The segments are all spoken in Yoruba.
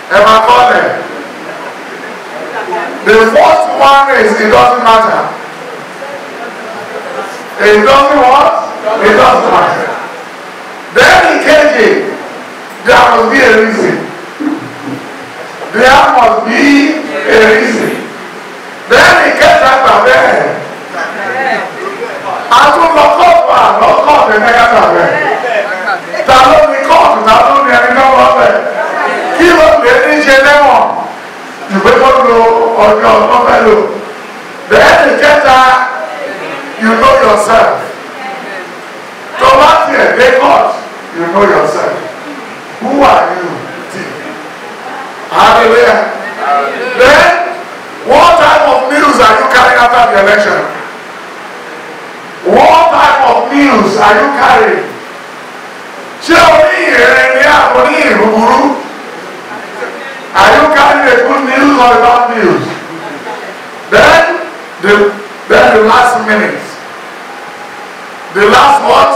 ẹ máa kọ́ lẹ̀ the first one is it doesn't matter it doesn't what it doesn't matter then ìkejì there must be a reason there must be a reason then ìkẹta gbà bẹ́ẹ̀ àtúntò kọ́ọ̀tù àlọ́ kọ́ọ̀tù ẹ̀mẹ́gà gbà bẹ́ẹ̀ ta ló ní kọ́ọ̀tù ta ló ní ẹni náà wọ́n bẹ̀ kí ló lè ní ṣe lẹ́wọ̀n ìwé tó lo ọjọ́ ọgbọ́n fẹ́ lò bẹ́ẹ̀ ní kẹta you know yourself tó bá tiẹ̀ dé court you know yourself who are you thief hallelujah then what type of news are you carrying after the election what type of news are you carrying ṣé o ní ìrìn ní àpò ní ìrúburú are you carrying a good news or a bad news then the then the last minute the last what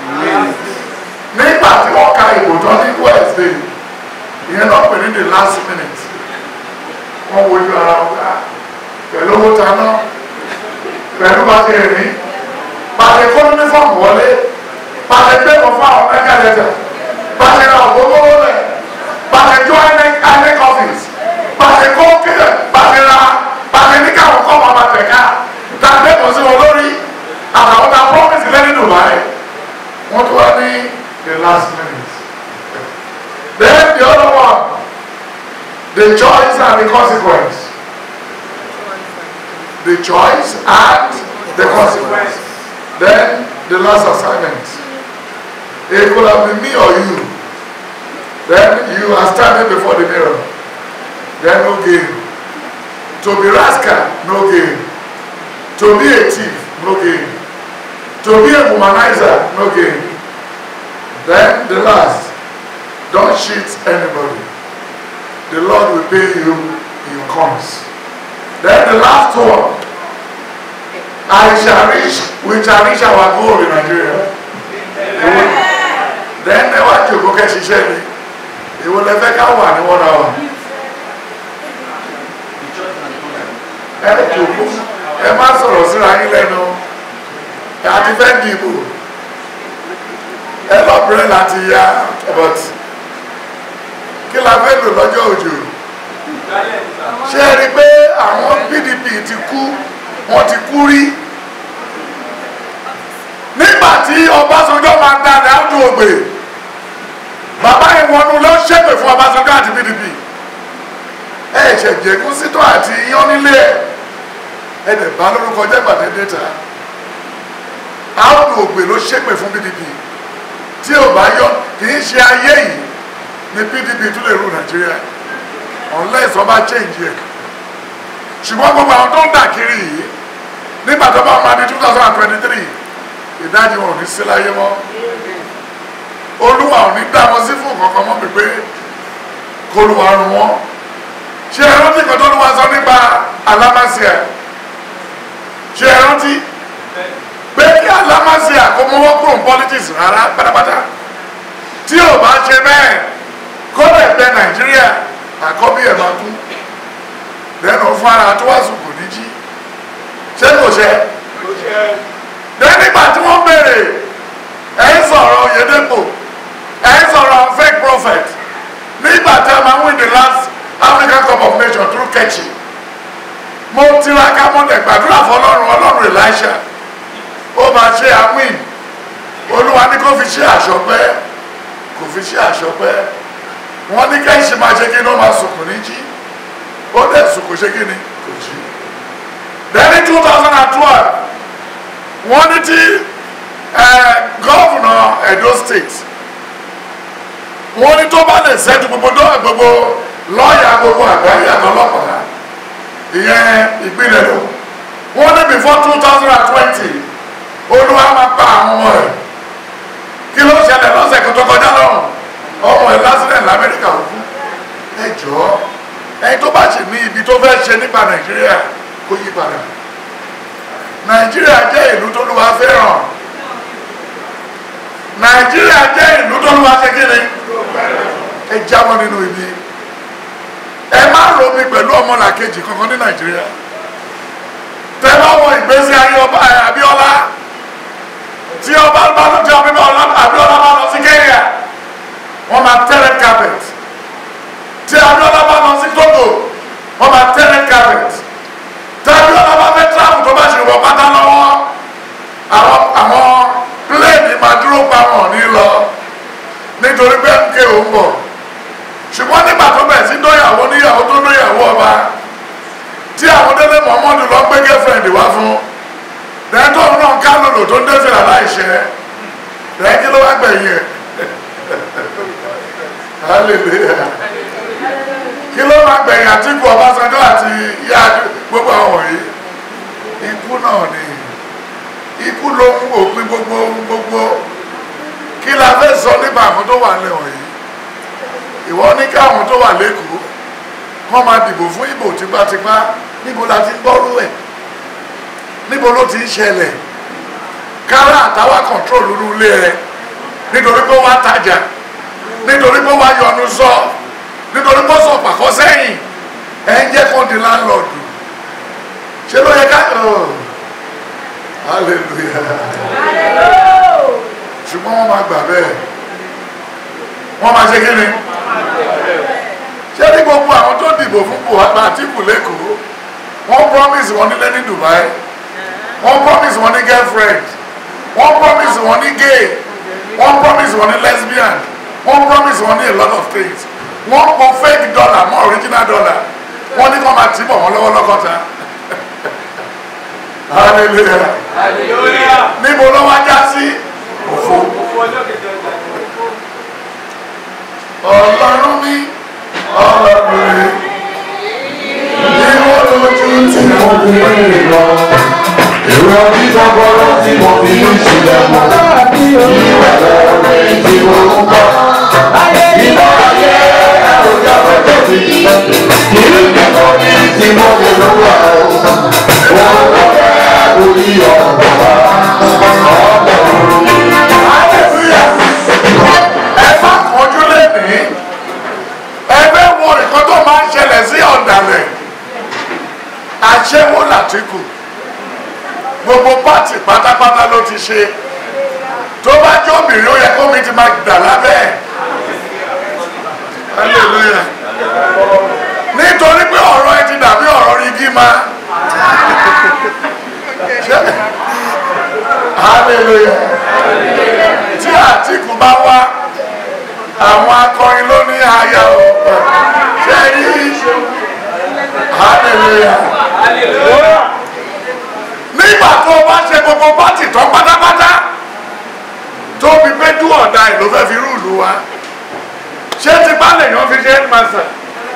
nígbà tí wọ́n ka ìbò tán ní wednesday ìyẹn náà pè ní the last minute wọ́n wojú ara wọn ká pẹ̀lú owó taná pẹ̀lú bá ṣe rìn pàṣẹ kó uniform wọlé pàṣẹ gbé wọn fún àwọn mẹ́kà lẹ́tà pàṣẹ ra ògbógbó rẹ̀ pàṣẹ jó inec office pàṣẹ kó kílẹ̀ pàṣẹ ra pàṣẹ ní káwọn kọ́ wọn máa tẹ̀ka tàbí ẹ̀kọ́ sí wọn lórí àtàwọn ta promise lẹ́ni dubai wọ́n tó wá ní the last minute then the other one the choice and the consequence the choice and the consequence then the last assignment it could have been me or you then you are standing before the mirror then no gain to be rascal no gain to be a thief no gain to be a womanizer no gain then the last don't cheat anybody the lord will pay you in coins then the last one i shall reach we shall reach our goal in nigeria then ẹ wá jòkó kẹ́ ṣiṣẹ́ ni ìwọ lẹ fẹ́ ká wà ní one hour ẹ jòkó ẹ má sọ̀rọ̀ síra yín lẹ́nu àti fẹ́ dìbò ẹ lọ́bìnrin láti ya but kí la fẹ́ lò lọ́jọ́ òjò ṣé ẹ rí i pé àwọn pdp ti kú wọ́n ti kú rí nígbà tí ọbásanjọ́ máa ń dáadáa ájú ògbè bàbá ìwọ̀nù ló ṣépè fún ọbásanjọ́ àti pdp ẹ ṣẹ̀jẹ̀ kú sítọ́ àti iyán nílé ẹ̀ ẹ̀ dẹ̀ bá lórúkọ jẹ́ gbàdé déta ájú ògbè ló ṣépè fún pdp tí ò bá yọ kì í ṣe ayé yìí ni pdp tún lè ru nàìjíríà unless ọba change ẹ̀ ṣùgbọ́n gbogbo àwọn tó ń dà kiri yìí nígbà tó bá máa di two thousand and twenty-three ìdájí wọn ò ní sí láyé mọ́ olúwa ò ní dá wọn sí fún kankan mọ́ mi pé kólúwa run wọn ṣé ẹ rántí kan tó lúwa sọ nípa alámásíà ṣé ẹ rántí pé kí alámásíà kó mọ́wọ́ kúrò ní politics rárá pátápátá tí ò bá ṣe bẹ́ẹ̀ kó lè bẹ nàìjíríà àkọ́bí ẹ̀ máa kú lẹ́nu fún ara tó wá sùn kò ní jí ṣé kò ṣe lẹ́yìn nígbà tí wọ́n béèrè ẹ̀ ń sọ̀rọ̀ Oyèdèpọ̀ ẹ̀ ń sọ̀rọ̀ fake prophet nígbà tí a máa win the last African Cup of Nations through Kechi mo tiraka mo dẹ̀ gbàdúrà fọlọ́run ọlọ́run Elisha ó máa ṣe àwìn olúwa ní kó fi ṣe àṣọpẹ́ kò fi ṣe àṣọpẹ́ wọ́n ní kẹ́hìnsì máa ṣe kí ni ó máa sùn kò ní jí ó dẹ̀ sùn kò ṣe kí ni kò jí then in two thousand and twelve wọ́n ní tí gọ́vùnà Edo State wọ́n ní tó bá lè ṣẹ́jú gbogbo dọ́ọ̀ gbogbo lọ́ọ̀yà gbogbo àgbáyé àtọlọ́pàá ìyẹn ìpínlẹ̀ lọ wọ́n ní before two thousand and twenty olúwa máa pa àwọn ọmọ rẹ̀ kí ló ṣẹlẹ̀ lọ́sẹ̀ kan tó kọjá lọ́rùn ọmọ ẹ̀ lásìlẹ̀ lamẹ́ríkà òkú ẹ jọ̀ọ́ ẹni tó bá ṣe ní ibi tó fẹ́ ṣe nípa Nàìjíríà kó yí padà nàìjíríà jẹ́ ìlú tó lùwà fẹ́ràn nàìjíríà jẹ́ ìlú tó lùwà kékeré ẹ jáwọ́ nínú ibi lómi pẹ̀lú ọmọlàkejì kankan ní nàìjíríà tẹ bá wọ ìgbésí ayé ọba abíọ́lá tí ọba bá lọ tí abíọ́lá abíọ́lá bá lọ sí kenya wọ́n máa tẹ́lẹ̀ carpet tí abíọ́lá bá lọ sí togo wọ́n máa tẹ́lẹ̀ carpet tí abíọ́lá bá fẹ́ travel tó bá ṣe wọ pátá lọ́wọ́ àwọn àwọn pílẹ̀nì máa dúró pa wọn ní lọ nítorí pé mk ò ń bọ̀ ṣùgbọ́n nígbà tó bẹ̀rẹ̀ sí dóyàwó níyàwó tó dóyàwó ọba tí àwọn délé mọ̀mọ́dù lọ gbé girlfriend wá fún dẹ́tọ́ náà ká lòlò tó ń dẹ́sẹ̀ aláìṣẹ́ dẹ́kí ló wá gbẹ̀yìn ẹ̀ hallelujah kí ló wá gbẹ̀yìn Àtíkù Ọbásanjọ́ àti ìyá gbogbo àwọn wọ̀nyí ikú náà ni ikú ló ń òpin gbogbo gbogbo kí la fẹ́ sọ nípa àwọn tó wà lẹ́wọ̀n yìí ìwọ ní káwọn tó wà lẹ́kọ̀ọ́ kọ́ máa dìbò fún ìbò tipátipá níbo la ti ń gbọ́rú ẹ̀ níbo ló ti ń ṣẹlẹ̀ kára àtàwà kọ̀ntrol lórí ilé rẹ̀ nítorí pé wá tajà nítorí pé wá yọnu sọ nítorí pé sọ pàkọ́ sẹ́yìn ẹ̀ ń jẹ́ kó di láńlọ́ọ̀dù ṣé ló yẹ ká hallelujah ṣùgbọ́n wọ́n máa gbà bẹ́ẹ̀ wọ́n máa ṣe kí ni ṣé ní gbogbo àwọn tó dìbò fún buhari àtìkù lẹ́kọ̀ọ́ wọ́n promise wọn nílé ní dubai wọ́n promise wọn ní girlfriend wọ́n promise wọn ní gay wọ́n promise wọn ní lesbian wọ́n promise wọn ní a lot of things wọ́n kọ fake dollar mọ́ original dollar wọ́n ní kó máa tì bọ̀ wọ́n lọ́wọ́ lọ́kọ́ta hallelujah níbo ló wá já sí òfò ọlọ́run mi ọlọ́run rẹ̀ ní wọ́n lójú tí mo fi rí lọ. Ìwọ bí kọ́kọ́rọ́ tí mo fi ń ṣílẹ̀ mọ́. Ìwọ lọ́rẹ́ tí mo ń kọ́. Ìwọ ayé àròjà ọjọ́ mi. Ìlú kẹ́kọ̀ọ́ ní tí mo fi ló wà ó. Wọ́n lọ́rẹ́ orí ọ̀rọ̀ wa. Ọlọ́run mi. hallelujah ẹ má kọjú lẹ́nìí ẹ fẹ́ wo nǹkan tó máa ń ṣẹlẹ̀ sí ọ̀dàlẹ̀ àṣẹwó làtìkù gbogbo pátì pátápátá ló ti ṣe tó bá jẹ́ obìnrin ó yẹ kó mi ti máa dà lábẹ́ ẹ̀ hallelujah nítorí pé ọ̀rọ̀ ẹ ti dàbí ọ̀rọ̀ igi máa hallelujah tí àtìkù bá wá àwọn akọrin ló ní aya o ṣe rí hallelujah nígbà tó o bá ṣe gbogbo pátì tán pátápátá tó fi pé dú ọ̀dà ẹ̀ ló fẹ́ fi rúùlù wa ṣé ti bá lèèyàn fi ṣe headmaster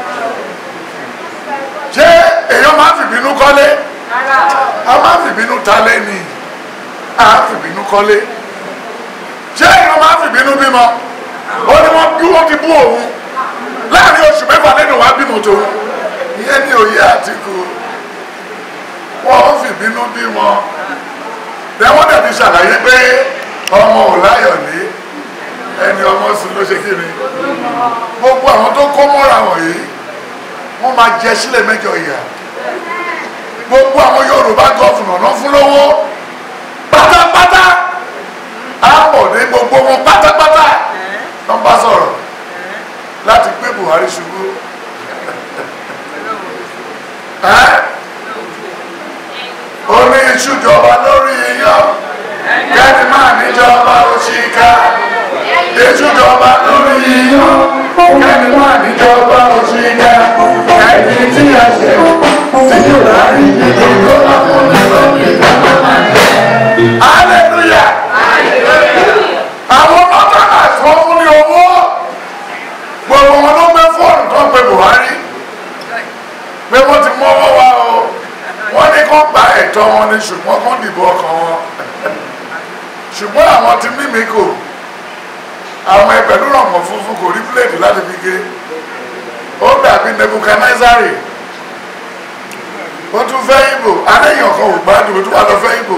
ṣé èèyàn máa ń fìbínú kọ́lé a máa ń fìbínú talé ni a ń fìbínú kọ́lé ṣé èèyàn máa ń fìbínú bímọ ó ní wọ́n bí wọ́n ti bú òun láàrin oṣù mẹ́fà lẹ́nu wàá bímọ tòun ìyẹn ní òye Àtìkù wọ́n fìbínú bí wọn lẹ́wọ́n dẹ̀ ti ṣàlàyé pé ọmọ ò láyọ̀ ní ẹni ọmọ sùn ló ṣe kí ni gbogbo àwọn tó kó mọ́ra wọ̀nyí wọ́n máa jẹ sílẹ̀ mẹ́jọ ìyà gbogbo àwọn Yorùbá gọ́fùnà náà fún lówó pátápátá á pọ̀ ní gbogbo wọn pátápátá tó ń bá sọ̀rọ̀ láti gbé Buhari ṣubú ẹ́ ó ní ìṣújọba lórí iyán kẹ́ni máa níjọba òṣìkà ìṣújọba lórí iyán kẹ́ni máa níjọba òṣìkà ẹni tí a ṣe tí yóò rárí ìdí tó bá fún mi lórí ìjọba máa ń jẹ. hallelujah àwọn ọ̀tàkà tí wọ́n fún ní owó gbogbo wọn ló gbé fóònù tó ń pe Buhari pé wọ́n ti mọ́wọ́ wá o wọ́n ní kó gba ẹ̀tọ́ wọn ní ṣùgbọ́n kó dìbò ọkàn wọn ṣùgbọ́n àwọn ti mímí kò àwọn ẹgbẹ̀lú rọ̀mọ̀ funfun kò rí pílẹ̀tì láti fi gé ó dàbí nebukadnezari ó tún fẹ́ ìbò aléyàn kan ò gbádùn ó tún wà lọ fẹ́ ìbò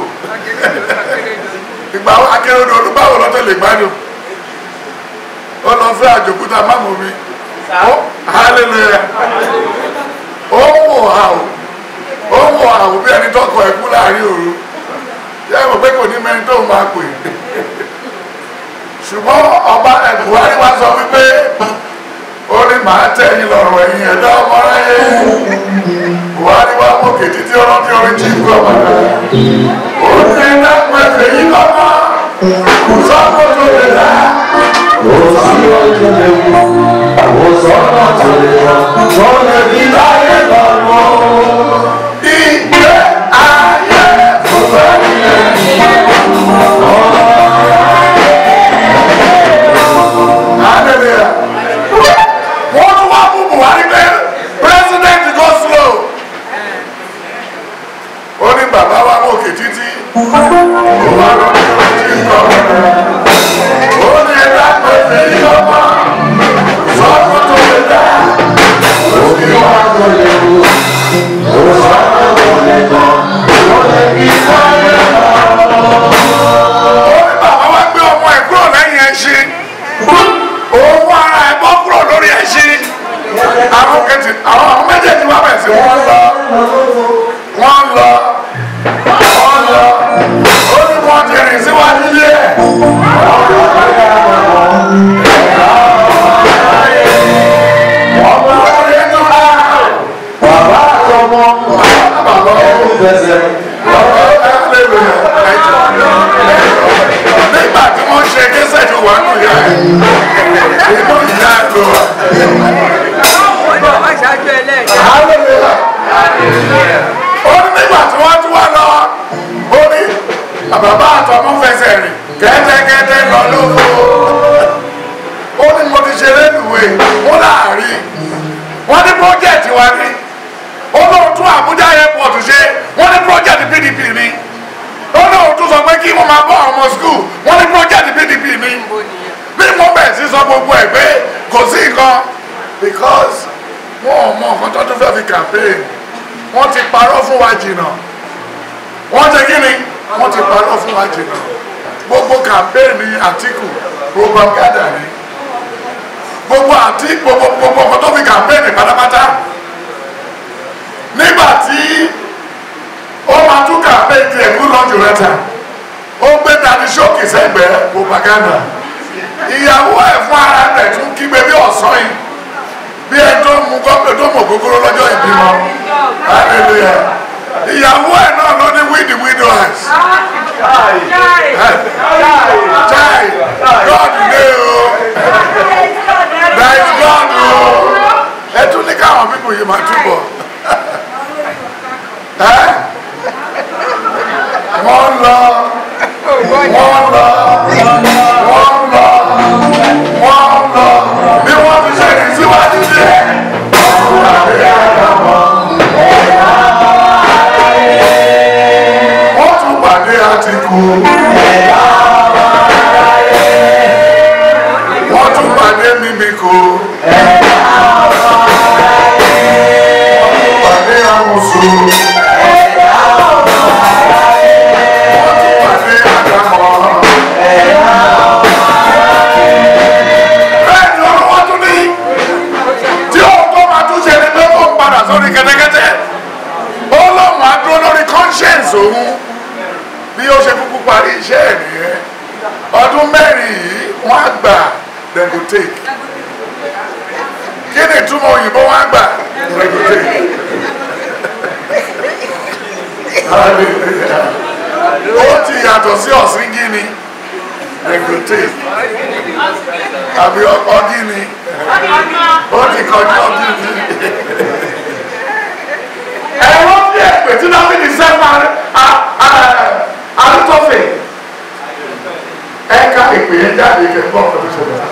ìgbà akérèdọ́ olúbáwò lọ́tọ̀ lè gbádùn ó lọ fẹ́ àjòkúta mámú mi ó hallelujah ṣùgbọ́n ọba ẹ̀ buhari wá sọ wípé ó ní màá tẹ̀yìn lọ́rùn ẹ̀yìn ẹ̀dá ọmọ ráyé buhari wá mọ̀kè títí ọ̀rọ̀ tí orin chief governor ó ní dákun ẹ̀fẹ̀ yìí lọ́mọ kò sọ́kò tó lè dá Kò sí ojú lè wù, kò sọ́nà tó lè wọ̀, tó lè fi láyé lọ́rùn. ìgbé ayé fún ẹ̀yìn hallelujah wọ́n tún wá mú buhari pé president go slow ó ní bàbá wa mọ̀kè títí ó wá lọ sí ojú ìkọ̀ ó ní ẹ̀dá pẹ̀lú ìyọ́mọ sọ́kò tó lè dá Kò sí wá tó lè wù, kò sọ́nà tó lè tọ̀, tó lè fi láyé lọ́rùn. ó ní bàbá wa gbé ọmọ ẹ̀ kúrò lẹ́yìn ẹṣin òun ara ẹ̀ bọ́ kúrò lórí ẹṣin àwọn kẹtì àwọn àwọn méjèèjì wà bẹ̀ sí wọ́n lọ wọ́n lọ wọ́n lọ ó ní wọ́n ti rìn síwájú ilé ẹ̀ ọmọ orí tó bá Bàbá àtọmọ, bàbá ẹ̀rù fẹsẹ̀, nígbà tí wọ́n ṣe gẹ́sẹ̀ tó wà nù yá ẹ̀ inú ìyá ẹ̀ ló wà. Hallelujah. ó ní nígbà tí wọ́n tún wá lọ ó ní bàbá àtọmọ fẹsẹ̀ rìn kẹ́tẹ́kẹ́tẹ́ lọ lóko ó ní mo ti ṣe rélùwé ó láàrin wọ́n ní project wa ní ó lóun tún Àbújá airport ṣe wọ́n ní project PDP ni ó lóun tún sọ pé kí wọ́n máa bọ́ àwọn ọmọ school wọ́n ní project PDP ni bí mo bẹ̀ sí sọ gbogbo ẹ̀ pé kò sí nǹkan because wọn ò mọ nǹkan tó tún fẹ́ fi campaign wọ́n ti parọ́ fún wa jìnnà wọ́n ti kí ni wọ́n ti parọ́ fún wa jìnnà gbogbo campaign ní Àtíkù propaganda ni gbogbo àti gbogbo gbogbo ọkọ tó fi campaign pátápátá nígbà tí ó máa tún campaign tiẹ̀ kú lọ́jọ́ rẹ̀ ta ó gbé dání ṣókì sẹ́gbẹ̀ẹ́ propaganda ìyàwó ẹ̀ fún ara rẹ̀ tún kígbe bí ọ̀sán yìí bí ẹ tó mu gómìnà tó mọ̀ gógóró lọ́jọ́ ìbímọ hallelujah ìyàwó ẹ̀ náà ló ní wíìdì wíìdì eyes chai God lé o there is God o ẹ tún ní káwọn pípò yìí máa túbọ̀ ẹ wọ́n lọ wọ́n lọ wọ́n lọ wọ́n lọ bí wọ́n ti ṣe ní síwájú dé. wọ́n tún pàdé Àtìkù. wọ́n tún pàdé Mímíkò. wọ́n tún pàdé Àmùsù. wọ́n tún pàdé Àdàmọ̀. bẹ́ẹ̀ ni olówó tún ní tí òun tó máa tún ṣe ni pé kó ń padà sórí kẹ́tẹ́kẹ́tẹ́ ó lóun á dúró lórí conscience òun bí ó ṣe kúkú parí iṣẹ́ ẹ̀ nìyẹn ọdún mẹ́rin yìí wọ́n á gbà dem go take kí ni ìtumọ̀ òyìnbó wọ́n á gbà dem go take Hallelujah. ó ti yàtọ̀ sí ọ̀sìn gíní dem go take àbí ọkọ̀ gíní ó ti kọjú ọdún yìí ẹ̀rọ bí ẹ̀pẹ̀ tí náà fi ní sẹ́fà àrùtọ́fẹ̀ ẹ̀ka ìpè yẹn jáde kẹ́kọ̀ọ́ ọ̀pọ̀ tó ṣẹlẹ̀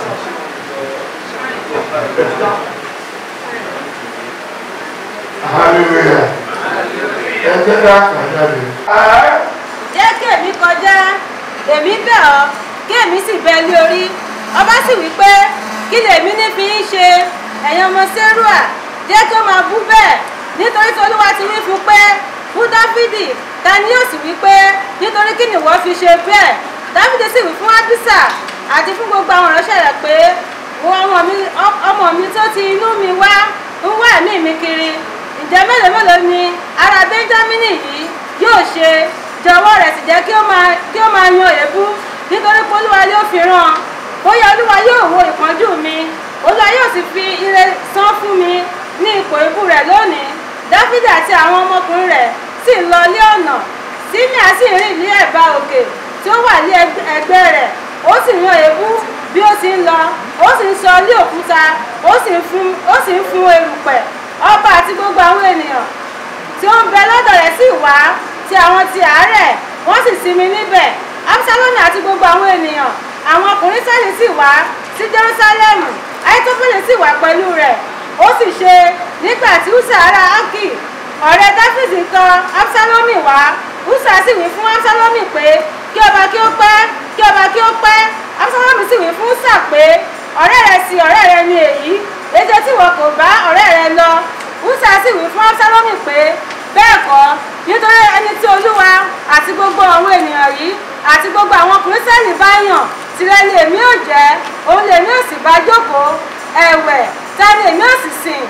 hallelujah ẹ jẹ́ ká kàn jáde. jẹ́ kí èmi kọjá èmi bẹ̀ ọ́ kí èmi sì bẹ lé orí ọba sì wí pé kí lèmi ní fi ń ṣe ẹ̀yin ọmọ sẹ́rùà jẹ́ kí ó máa bú bẹ́ẹ̀ nítorí tí olúwa ti wí fún pé fún dáfídì ta ni yóò sì wí pé nítorí kí ni ìwọ fi ṣe bẹ́ẹ̀ dáfídì sì wí fún ábísà àti fún gbogbo àwọn ìránṣẹ́ rẹ̀ pé wo ọmọ mi ọmọ mi tó ti inú mi wá ń wá ẹ̀mí mi kiri ǹjẹ́ mélòó mélòó ni ará bẹ́ńjámínì yìí yóò ṣe jọ̀wọ́ rẹ̀ sì jẹ́ kí ó máa kí ó máa yan èébú nítorí pé olúwa yóò fi rán bóyá olúwa yóò wo ìpọ́njú mi olúwa yóò sì fi ire san fún mi ní ipò ibú rẹ̀ lónìí dáfídì àti àwọn ọmọkùnrin rẹ̀ sì ń lọ lé ọ̀nà símíà sì ń rìn ní ẹ̀bá òkè tí ó wà ní ẹg- ẹgbẹ́ rẹ̀ ó sì yan èébú bí ó ti ń lọ ó sì ń sọ lé òkúta ó sì ń fún ó sì ń fún erùpẹ̀ ọba àti gbogbo àwọn ènìyàn tí ó ń bẹ lọ́dọ̀ rẹ̀ sì wá ti àwọn ti àárẹ̀ wọ́n sì sinmi níbẹ̀ absalomu àti gbogbo àwọn ènìyàn àwọn ọkùnrin sẹ́yìn sì wá sí jerusalem aitofele sì wà pẹ̀lú rẹ̀ ó sì ṣe nígbà tí usa ará aki ọ̀rẹ́ dáfídì tọ̀ absalomu wá usa sì wí fún absalomu pé kí ọba kí ó pẹ́ kí ọba kí ó pẹ́ absalomu sì wí fún usa pé ọ̀rẹ́ rẹ sí ọ̀rẹ́ rẹ ni èyí èdè tí wọn kò bá ọ̀rẹ́ rẹ lọ usa sì wí fún absalomu pé bẹ́ẹ̀ kọ́ nítorí ẹni tí olúwa àti gbogbo àwọn ènìyàn yìí àti gbogbo àwọn kìrìsìtẹ́nì bá yàn tirẹ̀ ni èmi ò jẹ́ òun lèmi ò sì bá jókòó ẹ̀wẹ̀ ta ni èmi ò sì sìn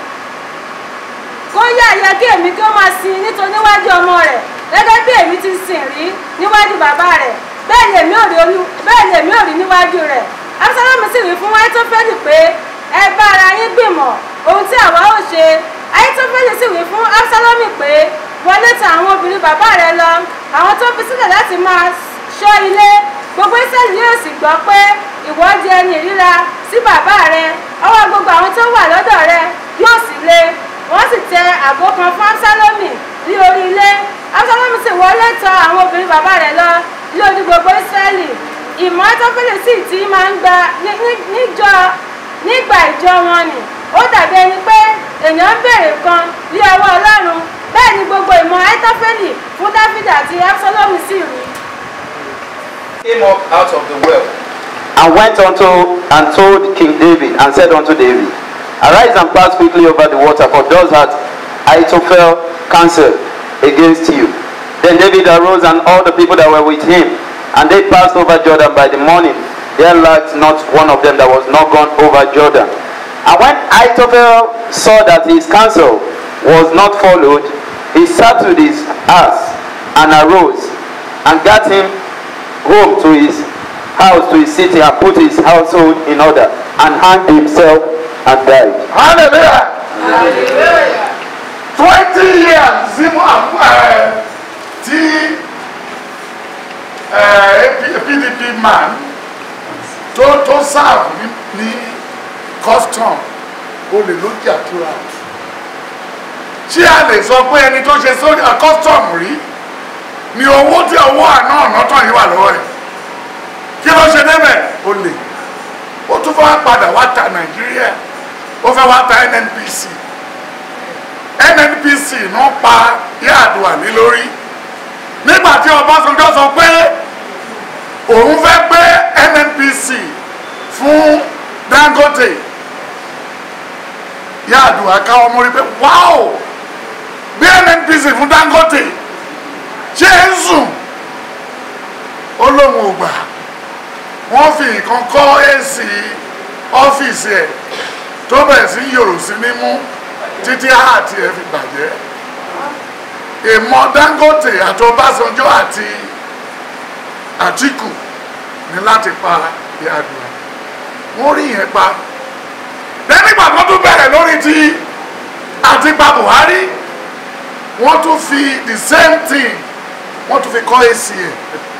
kó yá yẹ kí èmi kí ó máa sin nítorí níwájú ọmọ rẹ̀ gẹ́gẹ́ bí èmi ti sìn rí níwájú bàbá rẹ̀ bẹ́ẹ̀ ni èmi ò rí olú bẹ́ẹ̀ ni èmi ò rí níwájú rẹ̀ absalomu sì wí fún aitofeli pé ẹ bá ara yín gbìmọ̀ ohun tí àwa ò ṣe aitofeli sì wí fún absalomu pé wọlé tọ̀ àwọn obìnrin bàbá rẹ lọ àwọn tó fi sílẹ̀ láti máa ṣọ́ ilé gbogbo israẹli yóò sì gbọ́ pé ìwọ di ẹni ìríra sí bàbá rẹ ọwọ́ gbogbo àwọn tó wà lọ́dọ̀ rẹ yóò sì le wọ́n sì tẹ àgbo kan fún absalomu ní orí ilé absalomu sì wọlé tọ̀ àwọn obìnrin bàbá rẹ lọ ní odi gbogbo israẹli ìmọ̀ aitofeli sì ti máa ń gba ní- ní- níjọ nígbà ìjọ wọn ni ó dàbí ẹni pé èèyàn ń béèrè kan lé ọwọ́ ọlọ́run bẹ́ẹ̀ ni gbogbo ìmọ̀ aitofeli fún dáfídì àti absalomu sì rí came up out of the well. and went unto and told King David and said unto David, Arise and pass quickly over the water, for thus hath Ahithophel counsel against you. Then David arose and all the people that were with him, and they passed over Jordan by the morning. There lacked not one of them that was not gone over Jordan. And when Ahithophel saw that his counsel was not followed, he saddled his ass and arose and got him home to his house to his city and put his household in order and hanged himself and died. hallelujah twenty years sí mo àpò ẹ tí ẹ pdp man tó tó serve ní ní custom olè ló jà tura ṣé a lè sọ pé ẹni tó ṣe sójà custom rí ni owó tí owó àná ọ̀nà tán yìí wà lọ́wọ́ ẹ̀ kí ló ṣe débẹ̀ olè ó tún fẹ́ padà wá ta nàìjíríà ó fẹ́ wá ta nnpc nnpc náà pa yáàdùà ní lórí nígbà tí ọbásanjọ́ sọ pé òun fẹ́ gbé nnpc fún dangote yáàdùà káwọn mórí pé wáò gbé nnpc fún dangote ṣé ń sùn ó lóun ò gbà wọ́n fi nǹkan kọ́ èsì ọ́fíìsì ẹ̀ tó bẹ̀rẹ̀ sí yòrò sí mímú títí àti ẹ̀ fi bàjẹ́ ìmọ̀ dangote àti ọbásanjọ́ àti àtìkù ní láti pa ìyàdùn wọ́n rí yẹn pa lẹ́nìgbà tó tún bẹ̀rẹ̀ lórí ti àti pa buhari wọ́n tún fi the same thing wọ́n tún fi kọ́ èsì ẹ̀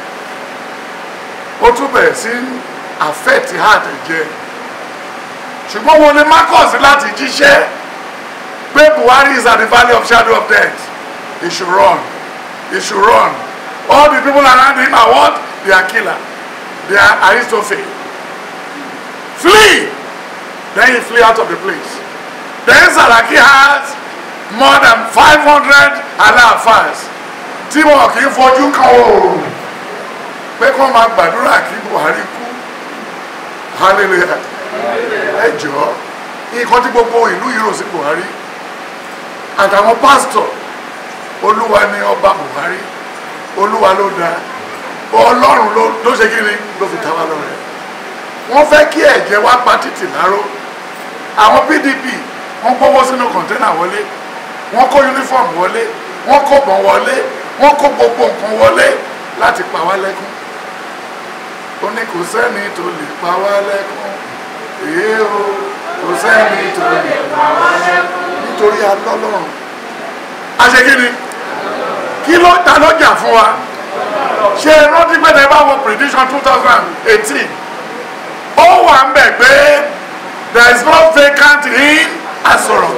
ó tún bẹ̀rẹ̀ sí affect heart ẹ̀jẹ̀ ṣùgbọ́n wọn ni marcus láti jíṣẹ́ pé buhari is at the valley of shadow of death he should run he should run all the people around him are what they are killer they are aristophane flee then he flee out of the place then saraki has more than five hundred alaafas tí wọn kì í fojú kan oòrùn pé kó máa gbàdúrà kí buhari kú hallelujah ẹ jọ nǹkan tí gbogbo ìlú yìí rò sí buhari àtàwọn pásítọ̀ olúwa ni ọba buhari olúwa ló dá ọlọ́run ló ló ṣe kí ni ló fi ta wá lọ́rẹ wọ́n fẹ́ kí ẹ̀jẹ̀ wá pa títì láró àwọn pdp wọ́n gbọ́wọ́ sínú kọ̀ńténà wọlé wọ́n kó uniform wọlé wọ́n kó bọ̀n wọlé wọ́n kó gbogbo nǹkan wọlé láti pa wá lẹ́kún ó ní kò sẹ́ni tó lè pa wá lẹ́kún èé o kò sẹ́ni tó lè pa wá lẹ́kún nítorí alọ́lọ́run àṣekínni kí ló ta lọ́jà fún wa ṣe rántí pé tẹ bá wo prediction two thousand eighteen ó wà ń bẹ̀ pé there is no vacant in Asoro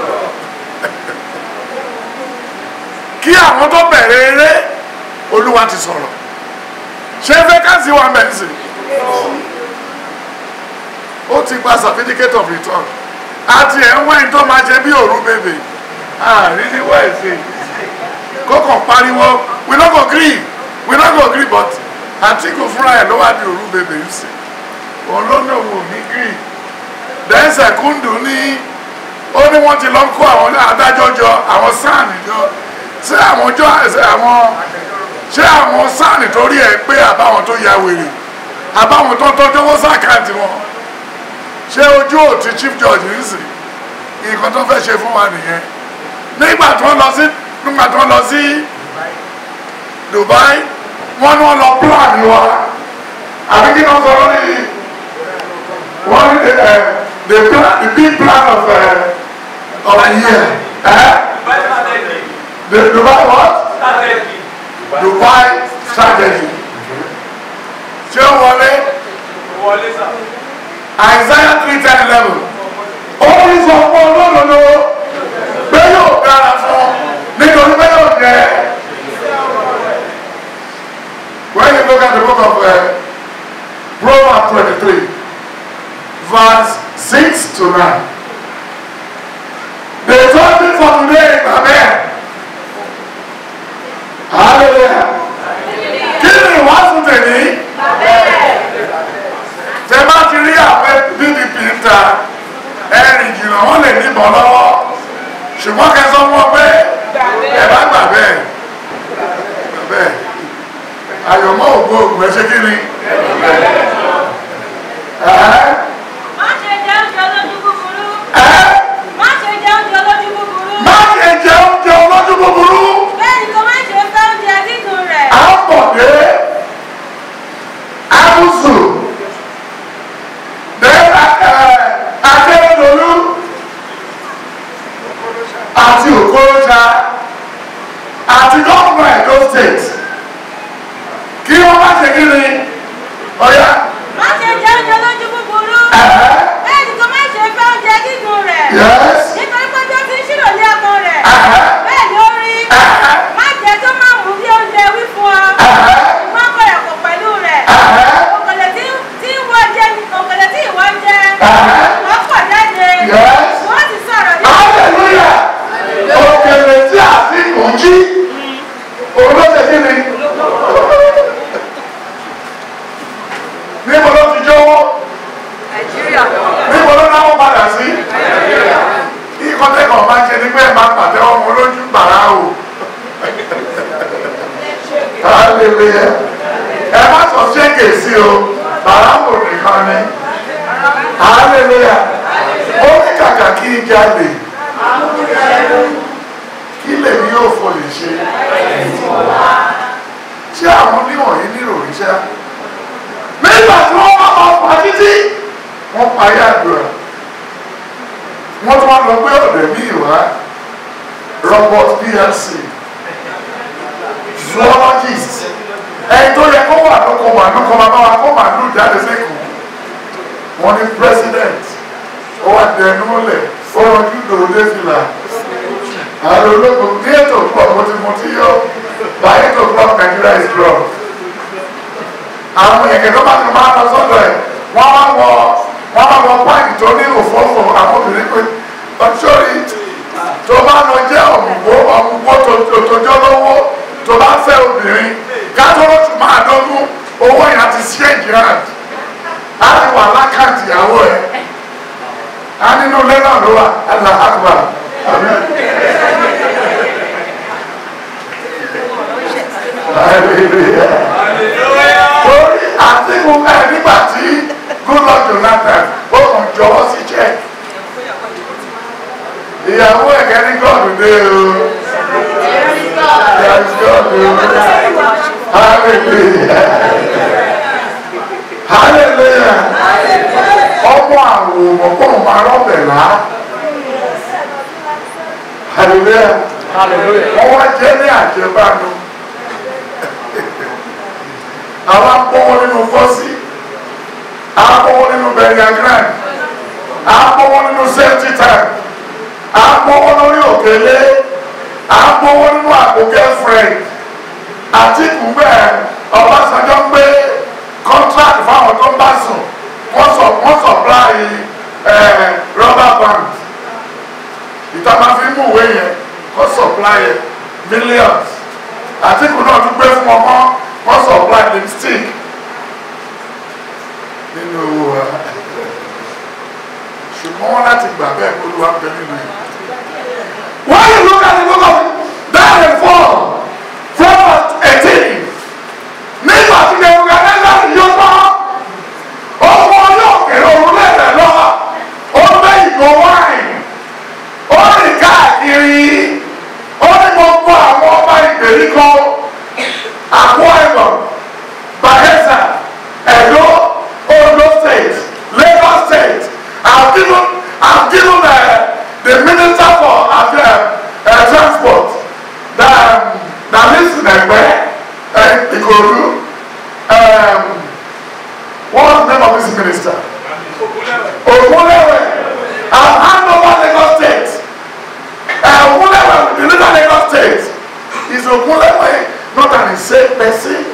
kí àwọn tó bẹ̀rẹ̀ eré olúwa ti sọ̀rọ̀ ṣé vacancy wà ń bẹ̀ sí ó ti gba certificate of return àti ẹ̀ ń wẹ́yìn tó máa jẹ bí òru bèbè àárín ní wẹ́ẹ̀sì kókàn pariwo we no go gree we no go gree but àtìkù fúnra ẹ̀ ló wá di òru bèbè ń sìn òun ló ní òun ò ní gree dẹ́sẹ̀ kúndùn ní ó ní wọ́n ti lọ kó àwọn adájọ́ jọ àwọn sáànì jọ ṣé àwọn jọ ṣé àwọn ṣé àwọn sáànì torí ẹ̀ pé àbáwọn tó ya wèrè àbáwọn tó tọ́jú owó sàkáàtì wọn ṣé ojú ò ti chief judge ń sìn nǹkan tó fẹ́ ṣe fún wa nìyẹn nígbà tí wọ́n lọ sí nígbà tí wọ́n lọ sí Dubai wọ́n ní wọ́n lọ plan wa àbí kí wọ́n sọ lórí wọ́n ní ẹ the plan the big plan of uh, of the year eh? the Dubai what Dubai strategy ṣé ó wọlé Isaiah three ten eleven ó ní sọ fún olódodo pé yóò dára fún nítorí pé yóò jẹ when you look at the book of uh, Proverbs twenty-three verse six to nine the topic for today is abeg hallelujah kí ni ìwàásù tèmi tẹ bá ti rí àpẹ pdp ń ta ẹrìn jìnnà wọn lè níbọn lọ́wọ́ ṣùgbọ́n kẹsàn án wọn pé ẹ bá gbà bẹ́ẹ̀ gbà bẹ́ẹ̀ àyọ̀mọ́ ògbó ògùn ẹ ṣe kí ni. Ẹ́ má ṣe jẹ oúnjẹ olójú búburú ẹ́ má ṣe jẹ oúnjẹ olójú búburú má ṣe jẹ oúnjẹ olójú búburú bẹ́ẹ̀ ni kò má ṣe fẹ́ oúnjẹ dídùn rẹ̀ à ń pọ̀ dé abúsù dé akérèdọ́lù àti òkúròjà àti gómìnà Edo state kí wọ́n má ṣe kí ni ọ̀yà má ṣe jẹ oúnjẹ olójú búburú ẹ̀ẹ́ bẹ́ẹ̀ ni kò má ṣe fẹ́ oúnjẹ dídùn rẹ̀ yes nítorí pé bí ó ti ń ṣírò ní ọkàn rẹ̀ ẹ̀ẹ́ bẹ́ẹ̀ ni ó rí ẹ̀ẹ́ má jẹ tó má mú bí oúnjẹ wí fún ọ ẹ̀ẹ́ ṣùgbọ́n kọ̀rọ̀ kò pẹ̀lú rẹ̀ ẹ̀ẹ́ òkèlè tí tí ìwọ jẹ òkèlè tí ìwọ jẹ ẹ̀ẹ́ wọ́n pọ̀ jáde Yes. wọ́n ti sọ̀rọ̀ ní hallelujah òkèlè tí a ti kù jí òun ló ṣe kí ni níbo ló ti jówó níbo ló náwó padà sí ikọ̀ tẹ́kọ̀ máa ń ṣe ní pé ẹ máa pàtẹ́wọ́ ọmọ lójú bàrà o hallelujah ẹ má sọ ṣéèkè sí o bàrà wò nìkan ni hallelujah ó ní kàkà kí n jalè kí lèmi yóò fò lè ṣe ṣé àwọn oníwọ̀nyí nírò iṣẹ́ nígbà tí wọ́n wá máa pa títí wọ́n parí àdúrà wọ́n tún wá lọ gbé ọ̀dẹ̀ ní ìwá robert plc zoologist ẹni tó yẹ kó wà lóko màálù kó máa bá wa kó màálù jáde sẹ́kọ̀ọ́ wọ́n ní president ó wà dẹnu mọ́lẹ̀ ó rọjú dòdò fìlà àwọn ológun ní ètò pọ̀ mo ti mo ti yọ by eight o'clock Nigeria is draw àwọn èèyàn tó bá ti máa lọ sọ́dọ̀ ẹ̀ wọ́n wá wọ wọ́n wá wọ páàkì tó ní òfófó àwọn obìnrin pé ọ̀ṣọ́rí tó bá lọ jẹ́ ọ̀mùgbó ọ̀mùgbó tòjọ́ lọ́wọ́ tó bá fẹ́ obìnrin kátólótù máa dọ́gún owó yẹn àti ṣéǹjì hàn á ti wà lákàtì ìyàwó ẹ̀ á nínú ilé náà ló wà aláhàgbà àmín. torí àti mo ẹ nígbà tí Goodluck Jonathan ó kàn jọwọ́ sí check ìyàwó ẹ̀kẹ́ ní gọ́ọ̀dù dé o ìyàwó gọ́ọ̀dù hallelujah hallelujah ọmọ àwọn òmùkọ́ máa rọ́bẹ̀ lá hallelujah wọ́n wá jẹ́ ní àjẹbánu àwọn akpọ́wọ́ nínú fọ́sí akpọ́wọ́ nínú bẹ̀rẹ̀gàn akpọ́wọ́ nínú safety time akpọ́wọ́ lórí òkèlè akpọ́wọ́ nínú àpò girlfriend àti kùgbẹ́ ọbaṣanjọ́ ń gbé contract fáwọn tó ń bá sùn wọ́n sọ wọ́n supply ẹ̀ rubber band ìta máa fi mú ìwé yẹn wọ́n supply ẹ̀ millions àtìkù náà tún gbé fún ọmọ wọ́n supply lipstick nínú owó wa ṣùgbọ́n wọ́n láti gbà bẹ́ẹ̀ kó ló wá bẹ nínú yìí. wọ́n yìí ló ká ní gbogbo dáhùn fún four eighteen nígbà tí yorùbá náírà yóò tán ọmọ yóò kéré òrùlé rẹ̀ lọ ó bẹ́ ìgò wáìnì ó rìn káàkiri ó ní gbogbo àwọn ọba ìgbèríko àpò ẹ̀gbọ́n bayelsa edo ondo state lagos state i've given i've given uh, the minister for uh, uh, transport that that lives in egbe uh, ikorodu um, what's the name of this minister ogunlewe i've hand over lagos state uh, ogunlewe will deliver lagos state is ogunlewe not an insane person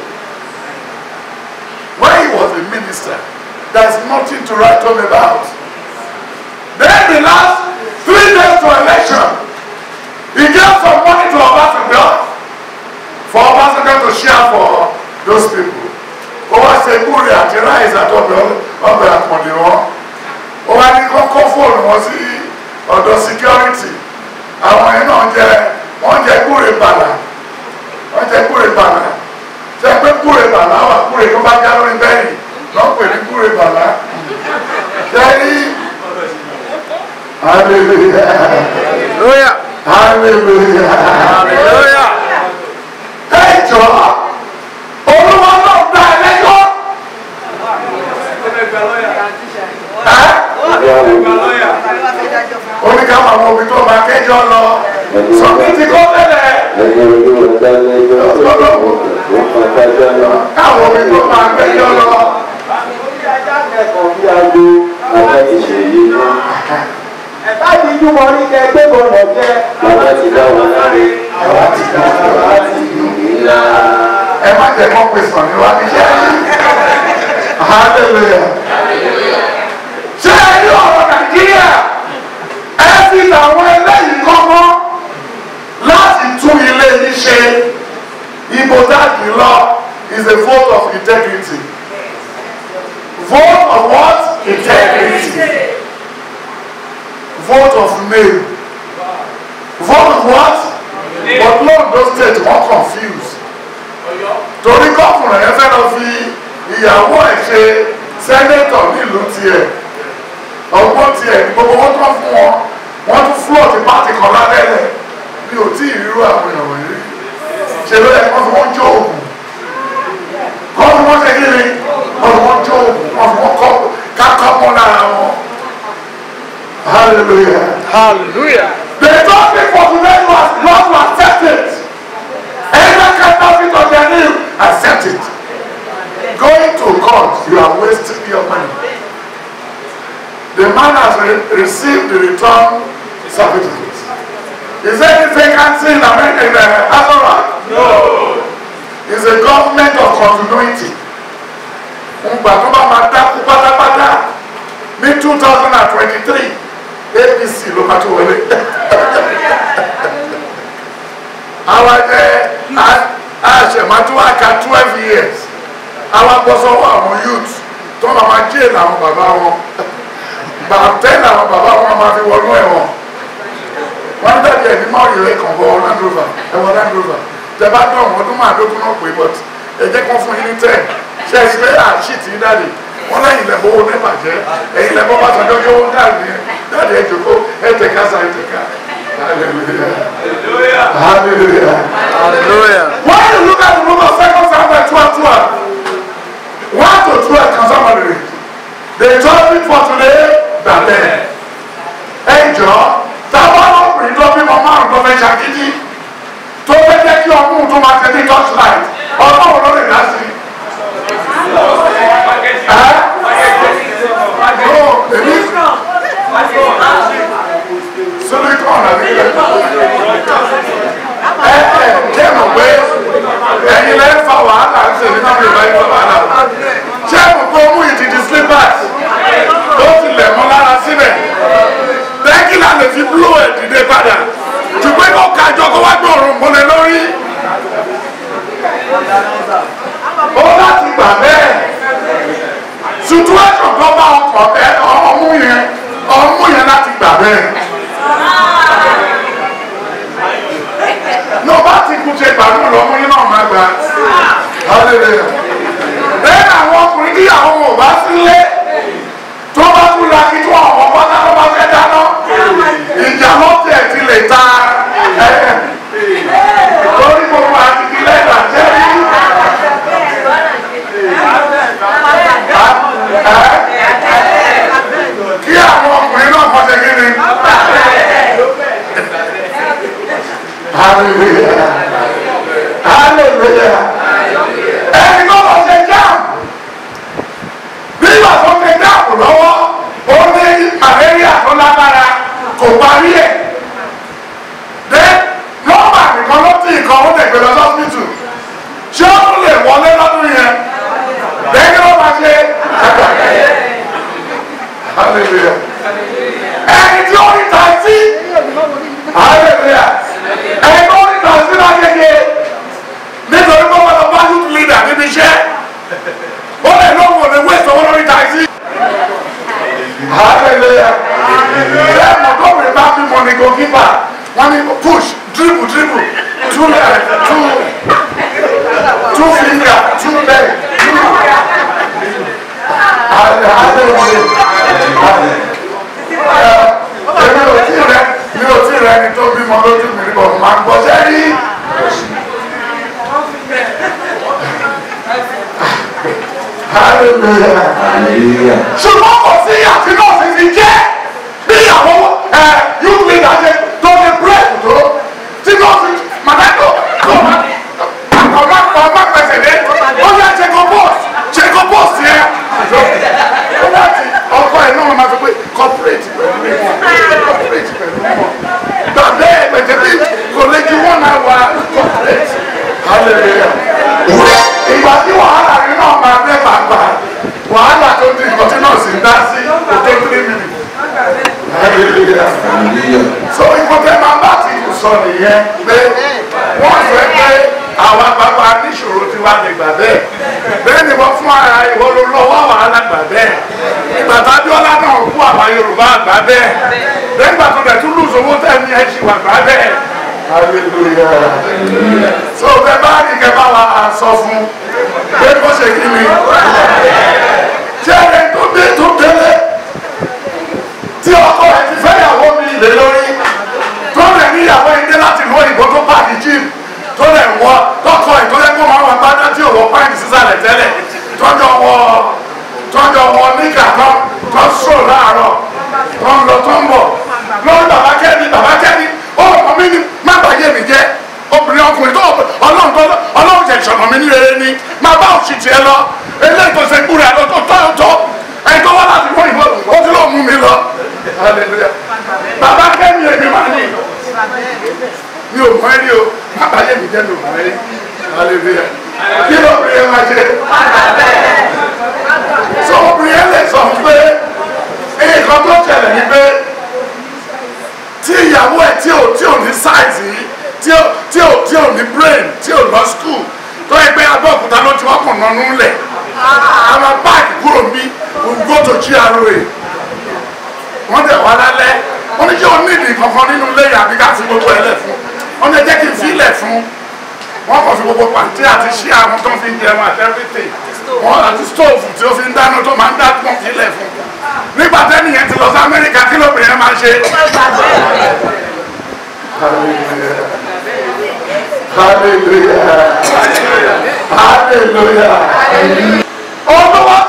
when he was a minister there's nothing to write home about then the last three days to election he gave some money to obasanjo for obasanjo to share for those people ó wá ṣe gúre àti rice àtọbẹ ọbẹ àpọ̀nì wọn ó wá ní kọ́kọ́ fóònù wọn sí ọ̀dọ̀ security àwọn yẹn náà jẹ wọ́n jẹ gúre bàlà wọ́n jẹ gúre bàlà ṣe pé gúre bàlà wà gúre tó bá já lórí bẹ́ẹ̀ni lọ́n pè ní gúre bàlà ṣe rí hallelujah hallelujah Hallelujah. ẹ jọ olúwa náà gba ẹlẹ́jọ́ ẹ́ oníkàwọn àwọn òbí tó máa kẹjọ lọ sọmi ti kọ́ bẹ̀rẹ̀ káwọn òbí tó máa kẹjọ lọ Ẹ̀ka ti júmọ̀ ní kẹ gbé bọ̀nà jẹ́. àwa ti dá ẹ má jẹ kó pè sàn níwá níṣẹ́ hallelujah ṣé ẹ ní ọ̀rọ̀ nàìjíríà ẹ fi làwọn eléyìí kọ́kọ́ láti tún ilé yìí ṣe ibo dáàbì lọ is a vote of integrity vote of what integrity vote of name vote of what but londo state wọ́n confuse torí kọkùnrin yẹn fẹ́ lọ fi ìyàwó ẹ̀ ṣe sẹ́nẹ́tọ̀ nílùú tiẹ̀ ọgbọ́n tiẹ̀ ní gbogbo wọn tó fún wọn wọ́n tún flọ́ọ̀tì pàtì kan lábẹ́lẹ̀ ní ò tí ì rírú àwọn èèyàn wọ̀nyí ṣe ló yẹ kó fi wọ́n jó oògùn kó fi wọ́n ṣe kíni kó fi wọ́n jó oògùn kó fi wọ́n kọ́ kákọ́ mọ́ lára wọn hallelujah. Hallelujah. They told me for today you are not to accept it. Every kind of it on their name, accept it. Going to God, you are wasting your money. The man has re- received the return certificate. Is there any vacancy in America in the Azora? No. It's a government of continuity. Ngbà tó bá máa dákú pátápátá ní two thousand and twenty-three APC ló máa tó wọlé. Àwa jẹ́ àṣẹ̀mọ́tò àka twelve years. Àwa bọ́ sọ́wọ́ àwọn youth tó máa máa jail àwọn bàbá wọn. Bàtẹ́ làwọn bàbá wọn máa fi wọnú ẹ̀wọ̀n. Wọ́n ń dàbí ẹ̀mí máa yọ ẹ̀kàn bọ̀ Land Rover ẹ̀wọ̀n Land Rover. Tẹ̀bá dán ọ̀hún ọdún márùndógún náà pé but ẹ jẹ́ kán fún yín ní ten. Ṣé ẹ ti fẹ́ àṣìtì dáàdì? Wọ́n lẹ́yìn lẹ́bọ̀ owó nípa jẹ́. Ẹ̀yin lẹ́bọ̀ bá sọ jọ́jọ́ owó dáàdì yẹn. Dáàdì ẹ̀ jòkó ẹ̀ tẹ̀ka sa ẹ̀ tẹ̀ka. Hallelujah. Hallelujah. Hallelujah. When you look at the book of Second Samuel 12 12, one to twelve kan somebody read the topic for today gbàgbẹ́ ẹ jọ táwọn ọkùnrin tó bímọ márùn tó fẹ́ ṣàkíyí tó fẹ́ jẹ́ kí ọmú tó máa tẹ̀lé torchlight ọlọ́run ló lè dá sí i. ẹ́ ó èmi silicon àbí ẹ ẹ jẹ́ mọ̀ pé ẹ̀yin lẹ́ fa wàhálà ń sèmi náà lè bá yín fa wàhálà ṣé mo kó mú ìdìdì slippers ó ti lẹ̀ mọ́ lára síbẹ̀ bẹ́ẹ̀kìlà lè fi búlò ẹ̀ dìde padà jù pé kó kájọ kó wá gbòòrùn mọ́lẹ̀ lórí ó láti gbà bẹ́ẹ̀ situation tó bá ọkọ̀ ẹ ọmú yẹn ọmú yẹn láti gbà bẹ́ẹ̀. ní o bá ti kú ṣe gbàdúrà lọ́mú yín náà máa gbà hallelujah. bẹ́ẹ̀ àwọn ọkùnrin tí àwọn ọmọ ò bá sílé tó bá kú la kí tó àwọn ọmọ bá tó bá fẹ́ dáná ìjà ló tẹ̀ ti lè ta ẹ̀ lórí gbogbo àti ìdílé ìbàjẹ́ rí. kí àwọn ọkùnrin náà kọ́ ṣe kí ni. hallelujah hallelujah ẹni tó lọ ṣe jáàmù nígbà tó ṣe jáàmù lọ́wọ́ ó ní malaria tó lágbára kò parí ẹ̀ dé nọ́mbà nìkan ló tì kan ó lè gbé lọ sọ́sibítù ṣé ó tún lè wọlé lọ́dún yẹn lẹ́yìn ló máa ṣe hallelujah ẹni tí ó rí tàǹtí hallelujah ẹni tó rí tàǹtí lágége nítorí pé wọn lọ bá youth leader níbi iṣẹ́ ó lè lóhùn òní wéṣọ wọn lórí tàǹtí hallelujah ṣé mọ̀tòwé bá bímọ ní goalkeeper wọ́n ní push dribble dribble two leg two two finger two leg two èmi ò tí rẹ mi ò tí rẹ ẹni tó bímọ lójú mi bọ̀ máa ń gbọ́ sẹ́rí. hallelujah. ṣùgbọ́n kò sí àti náà sì ti jẹ́ bí ìyàwó youth leader ṣe tó ṣe break tó tí náà sì màdájọ́ ọ̀gá ọ̀gá pẹ̀sẹ̀ dé ó yẹ ṣèkó post ṣèkó post yẹn ó láti ọkọ ẹ̀ náà máa fi pé corporate pẹ̀lú mi corporate pẹ̀lú mi gbàgbé ẹgbẹ̀jẹ̀ bí kò lè ju one hour corporate hallelujah ìgbà tí wàhálà yìí náà máa dé pàápàá wàhálà tó di nǹkan tí náà sì ń dá sí kò tó three minutes hallelujah so ìkọ́tẹ́ máa bá ti sọ nìyẹn pé wọ́n fẹ́ pé àwa bàbá níṣòro tí wàá lè gbà bẹ́ẹ̀ bẹ́ẹ̀ ni wọ́n fún ara ìwọ ló lọ́wọ́ wàhálà gbà bẹ́ẹ̀ bàbá Abíọ́lá náà kú àwa Yorùbá gbà bẹ́ẹ̀ lẹ́gbà tó dẹ̀ tún lùsowó tẹ̀mí ẹ̀ ṣì wà gbà bẹ́ẹ̀ hallelujah so bẹ́ẹ̀ bá ní kẹ́ bá wa sọ fún pé kó ṣe kí ni tí ẹ̀rẹ́ tó dé tó délé tí ọkọ rẹ̀ ti fẹ́ yàwó mi lé lórí tó lẹ̀ níyàwó yìí dé láti lọ ìbò tó pàdé jíìmù tó lẹ̀ wọ tọkọ ẹ̀ tó lẹ̀ kó máa wà gbádá tí ò wọ pàǹtì sísàlẹ̀ tẹ́lẹ̀ tọ́jọ́ wọ tọ́jọ́ wọ níkà tó tó sò láàárọ̀ tó ń lọ tó ń bọ̀ lórí bàbá kẹ́ni bàbá kẹ́ni ó ọmọ mi ni má bàyẹ̀ mi jẹ́ obìnrin ọkùnrin tó ọlọ́run tó ọlọ́run jẹ ìṣọ̀nà mi ní rere ni má bá òṣì tiẹ̀ lọ eléyìí tó ṣe gbúre àlọ́ tó tọ́ tó ẹni tó wá láti wọ́n ìbò ó ti lọ́ọ́ mú mi lọ hallelujah bàbá kẹ́mi èmi máa ní mi ò mọ ẹni o má bàyẹ̀ mi jẹ́ mi ò mọ ẹni hallelujah kí ló bí ẹ máa ṣe sọ obìnrin yẹn lè sọ fún pé nǹkan tó ṣẹlẹ̀ ni pé tí ìyàwó ẹ̀ tí ò tí ò ní sáìsì yìí tí ò tí ò tí ò ní brain tí ò lọ school tó yẹ pé abẹ́òkúta ló ti wọ́n kàn nánú lẹ̀ àwọn páàkì kúrò bí go to GRA wọ́n tẹ̀ wá lálẹ́ wọ́n ní kí o ní ìdí kankan nínú ilé yàrá ká fi gbogbo ẹ̀ lẹ̀ fún wọ́n ní jẹ́ kí n fi lẹ̀ fún wọ́n kàn fi gbogbo pàǹtí àti ṣí àwọn tó ń fi jẹun àti everything wọ́n àti stove tí ó fi ń dáná tó máa ń dá tó ń fi lẹ̀ fún nígbà tẹ́ni yẹn ti lọ sí Amẹ́ríkà kí lóbìnrin yẹn máa ṣe. hallelujah hallelujah hallelujah olówó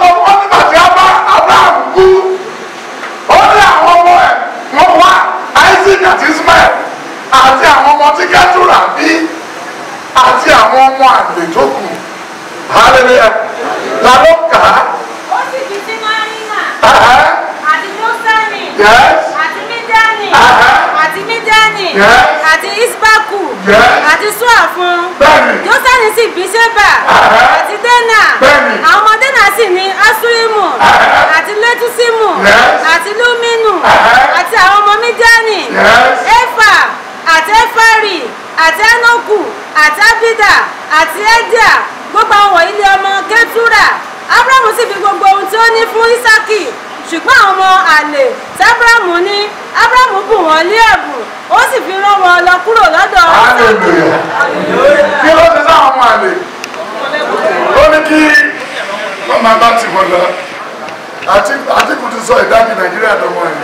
ọmọ àlè tó kù hallelujah ta ló kà á ó sì fi sínú ẹ́rínà Ẹ̀hẹ́. àti jósẹ́nì Yes. àti mídíánì Aha. àti mídíánì Yes. àti isbaku Yes. àti suafun Bẹ́ẹ̀ni. jósẹ́nì sì bí sébà Aha. àti dẹ́nà Bẹ́ẹ̀ni. àwọn ọmọ dẹ́nà sì ní asurimu Aha. àti letusimu Yes. àti luminu Aha. àti àwọn ọmọ mídíánì Yes. efa àti efari àti enoku àti abida àti edia gbogbo àwọn wọ̀nyí ni ọmọ ketura abrahamu sì fi gbogbo ohun tí ó ní fún isaki ṣùgbọ́n àwọn ọmọ àlè tí abrahamu ní abrahamu bù wọ́n lé ẹ̀bùn ó sì fi rán wọn lọ kúrò lọ́dọ̀ hallelujah kí ló ti sáwọn ọmọ àlè ó ní kí wọ́n máa bá ti wọ́n lọ Àti- àtìkù ti sọ ìdájì nàìjíríà dánwọ́ ẹ̀mí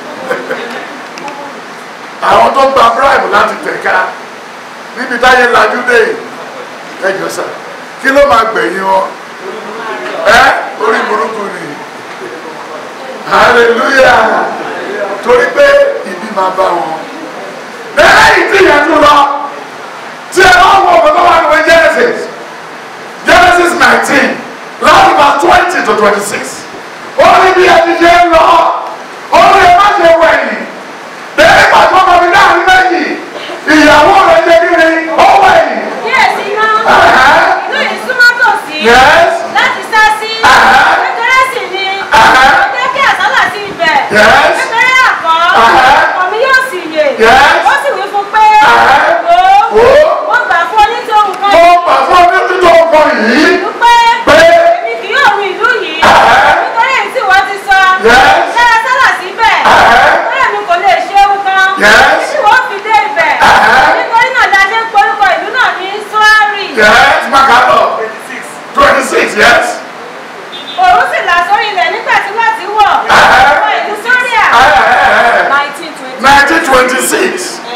àwọn tó gba bribe láti tẹ̀ka níbi táyé lajú dé ẹjọ́ sà kí ló máa gbẹ̀yìn wọn ẹ orí burúkú ni hallelujah torí pé ìbí máa bá wọn lẹ́yìn tí yẹn tún lọ tí ẹ bá wọ ọ̀pọ̀ tó wà ní genesis genesis nineteen láti verse twenty to twenty six ó ní bí ẹni ṣe ń lọ ó ní ẹ má ṣe wẹ̀yìn lẹ́yìn pàtó ọmọ mi dáhùn méjì ìyàwó rẹ̀ ṣe kí ni ó wẹ̀yìn. kíyèsí náà Aha. ìlú yìí súnmọ́ tòsí Yes. láti sá sí Aha. kékeré sì ni Aha. ó jẹ́ kí àsálà sí ibẹ̀ Yes. kékeré àkọ́ Aha. ọ̀mí yóò sì yè Yes. ó sì wí fún pé Aha. wò Wò ó ó. mo gbà fún onítòhùn kan mo gbà fún ọdún títọ́ ọkọ yìí ìlú pé pé èmi kì yóò ru ìlú yìí Aha. nítorí èyí tí wọ́n ti sọ Yes. ṣára sálà síbẹ̀ Aha. nítorí èmi kò lè ṣe ewu kan Yes. títí wọ́n fi dé ibẹ̀ Aha. nítorí náà la ṣe ń porúkọ ìlú náà ní suari yes makalo twenty six yes. òun sì là sórí ilẹ̀ nígbà tí wọ́n ti wọ̀ Aha. ọmọ ìlú sóríà nineteen twenty nineteen twenty six.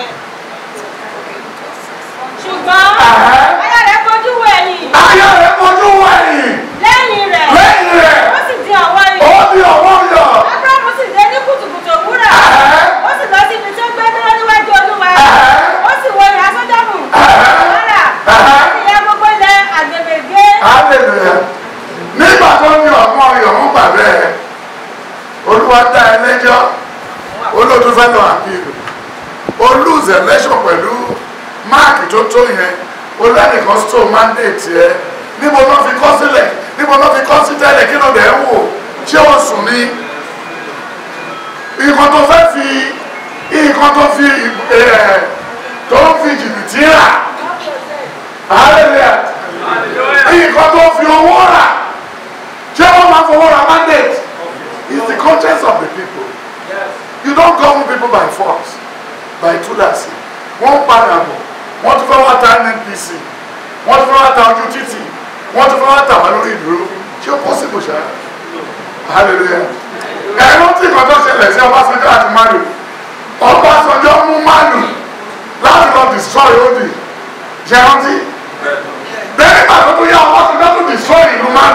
ṣùgbọ́n Aha. aya rẹ̀ fojú wo ẹ̀yìn ayé rẹ̀ fojú wẹ̀yìn lẹ́yìn rẹ̀ lẹ́yìn rẹ̀ ó sì di ọ̀wọ́ ó ilẹ̀ di ọwọ́ yọ. abrahamu sì dé ní kùtùkùtù òwúrọ̀ Aha. ó sì lọ sí ibi tí ó gbé dúró níwájú olúwa Aha. ó sì wọ ìhà sódàmù Aha. ọ̀rà Aha. ó sì ya gbogbo ilẹ̀ àgbègbè gé hallelujah nígbà tó ní ọmọ yọ̀mú pàdé ẹ̀ olúwa dá ẹ lẹ́jọ́ olóòtú fẹ́ lọ àpìlù ó lose election pẹ̀lú máàkì tó tó yẹn olẹ́nìkan tó mandate yẹ níbo ló fi kọ́ sílẹ̀ níbo ló fi kọ́ sí tẹ́lẹ̀ kí ló dẹ̀ ń wò ṣé o sùn ní nǹkan tó fẹ́ fi nǹkan tó fi ẹ̀ tó ń fi jìbìtì rà hallelujah nǹkan tó fi owó rà ṣé wọ́n máa fowó ra mandate is the conscience of the people you don't govern people by force by tudasi wọ́n padà bọ̀ wọ́n tún fẹ́ wá ta nnpc wọ́n tún fẹ́ wá ta ojú títì wọ́n tún fẹ́ wá ta wá lórí ìdúró ṣé ó possible ṣá hallelujah ẹ̀rọ tí nǹkan tó ṣẹlẹ̀ sí ọbásanjọ́ àti manu ọbásanjọ́ mú manu láti lọ destroy odi ṣe rántí bẹ́ẹ̀ nígbà tó tún yá ọbásanjọ́ tún destroy ìlú manu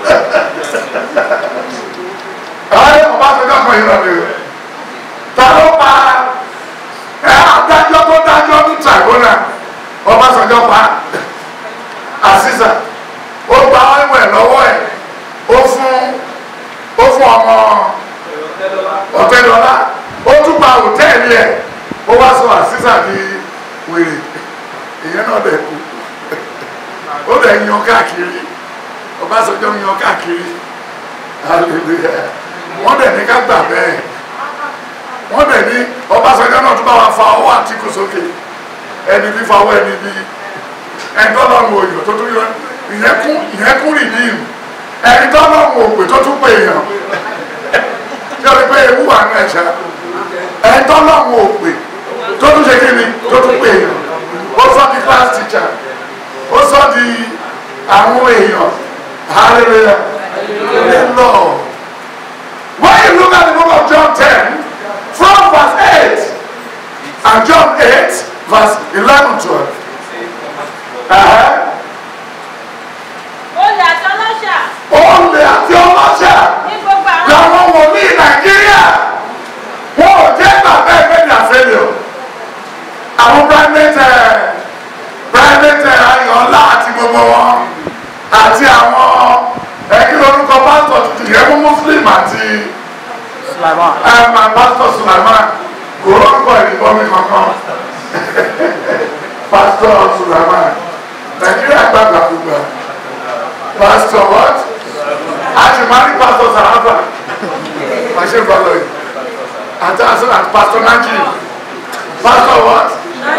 ẹ̀ ọbásanjọ́ kan yìí lọ rẹ̀ ta ló pa ẹ adájọ́ tó dájọ́ ní tribunal ọbásanjọ́ pa àṣìṣà ó gba ẹ̀wẹ̀ lọ́wọ́ ẹ̀ ó fún ó fún ọmọ ọ̀tẹ́dọ́lá ó tún gba hòtẹ́ẹ̀lì ẹ̀ ó wá sọ àṣìṣà di wèrè ìyẹn náà dẹ̀ kú ó dẹ̀ yan káàkiri ọbásanjọ́ yan káàkiri hallelujah wọ́n dẹ̀ ní ká gbà bẹ́ẹ̀ wọ́n dẹ̀ ní ọbaṣẹ́jọ́ náà tún bá wa fa ọwọ́ àtìkù sókè ẹni bí fawọ́ ẹni bí ẹ̀ńtọ́ lọ́rùn òyò tó tún yọ ìyẹn kún ìyẹn kún rìdíìmù ẹ̀ńtọ́ lọ́rùn òpè tó tún pè èèyàn ṣé o rí pé ewu wà ní ẹ̀ṣá ẹ̀ńtọ́ lọ́rùn òpè tó tún ṣe kí ni tó tún pè èèyàn ó sọ di class teacher ó sọ di àwọn èèyàn hallelujah ní lọ́ọ̀. When you look at the book of John 10, from verse 8, and John 8, verse 11 to 12. Uh-huh. olè àti ọlọ́ṣà Olè àti ọlọ́ṣà ní gbogbo àwọn làwọn wòlíì Nàìjíríà. Wọn ò jẹ́ bàbá ẹgbẹ́ ní àfẹ́lẹ̀ o. Àwọn private ẹ̀ private ẹ̀ Ayọ̀ọ́lá àti àti àwọn ẹgbẹ́ lórúkọ pásítọ̀ tuntun yẹn fún muslim àti ẹ̀ma pásítọ̀ sulaiman kò lórúkọ ìdìbọn mi kankan pásítọ̀ sulaiman nàìjíríà gbàgbà gbogbo pásítọ̀ what àti mari pásítọ̀ sàráfà màṣẹ ìbálò yìí àti àti àti pásítọ̀ nájì pásítọ̀ what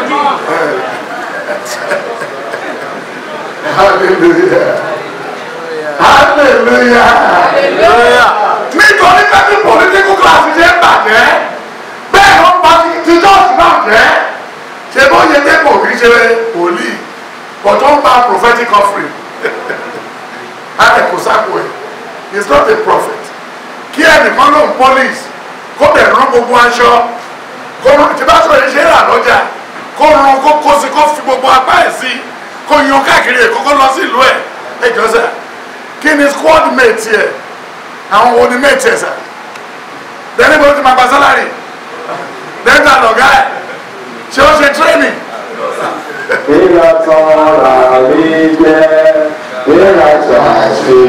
hallelujah hallelujah nítorí pé bí political class ṣe ń bàjẹ́ bẹ́ẹ̀ ló ń ba ti church náà jẹ́ ṣe bó yẹ dé kò kí ṣe wòlíì but ó ń ba prophetic offering alẹ́ kò sáko ẹ̀ he is not a prophet kí ẹnìkan ló ń police kó bẹ̀rẹ̀ rán gbogbo aṣọ kó rán tí bá sọ yìí ṣe é rà lọ́jà kó rán kó kó sí kó fi gbogbo apá ẹ̀ sí kó yan káàkiri èkó kó lọ sí ìlú ẹ̀ ẹ jọ sẹ́ kí ni squad mate yẹ àwọn wo ni mate yẹ sẹ́ dẹ́ni bó ti máa gba sálárì dẹ́ta lọ̀gá ẹ̀ ṣé ó ṣe training Ìlà tọ́ra mi jẹ́, ìlà tọ́ra ṣe.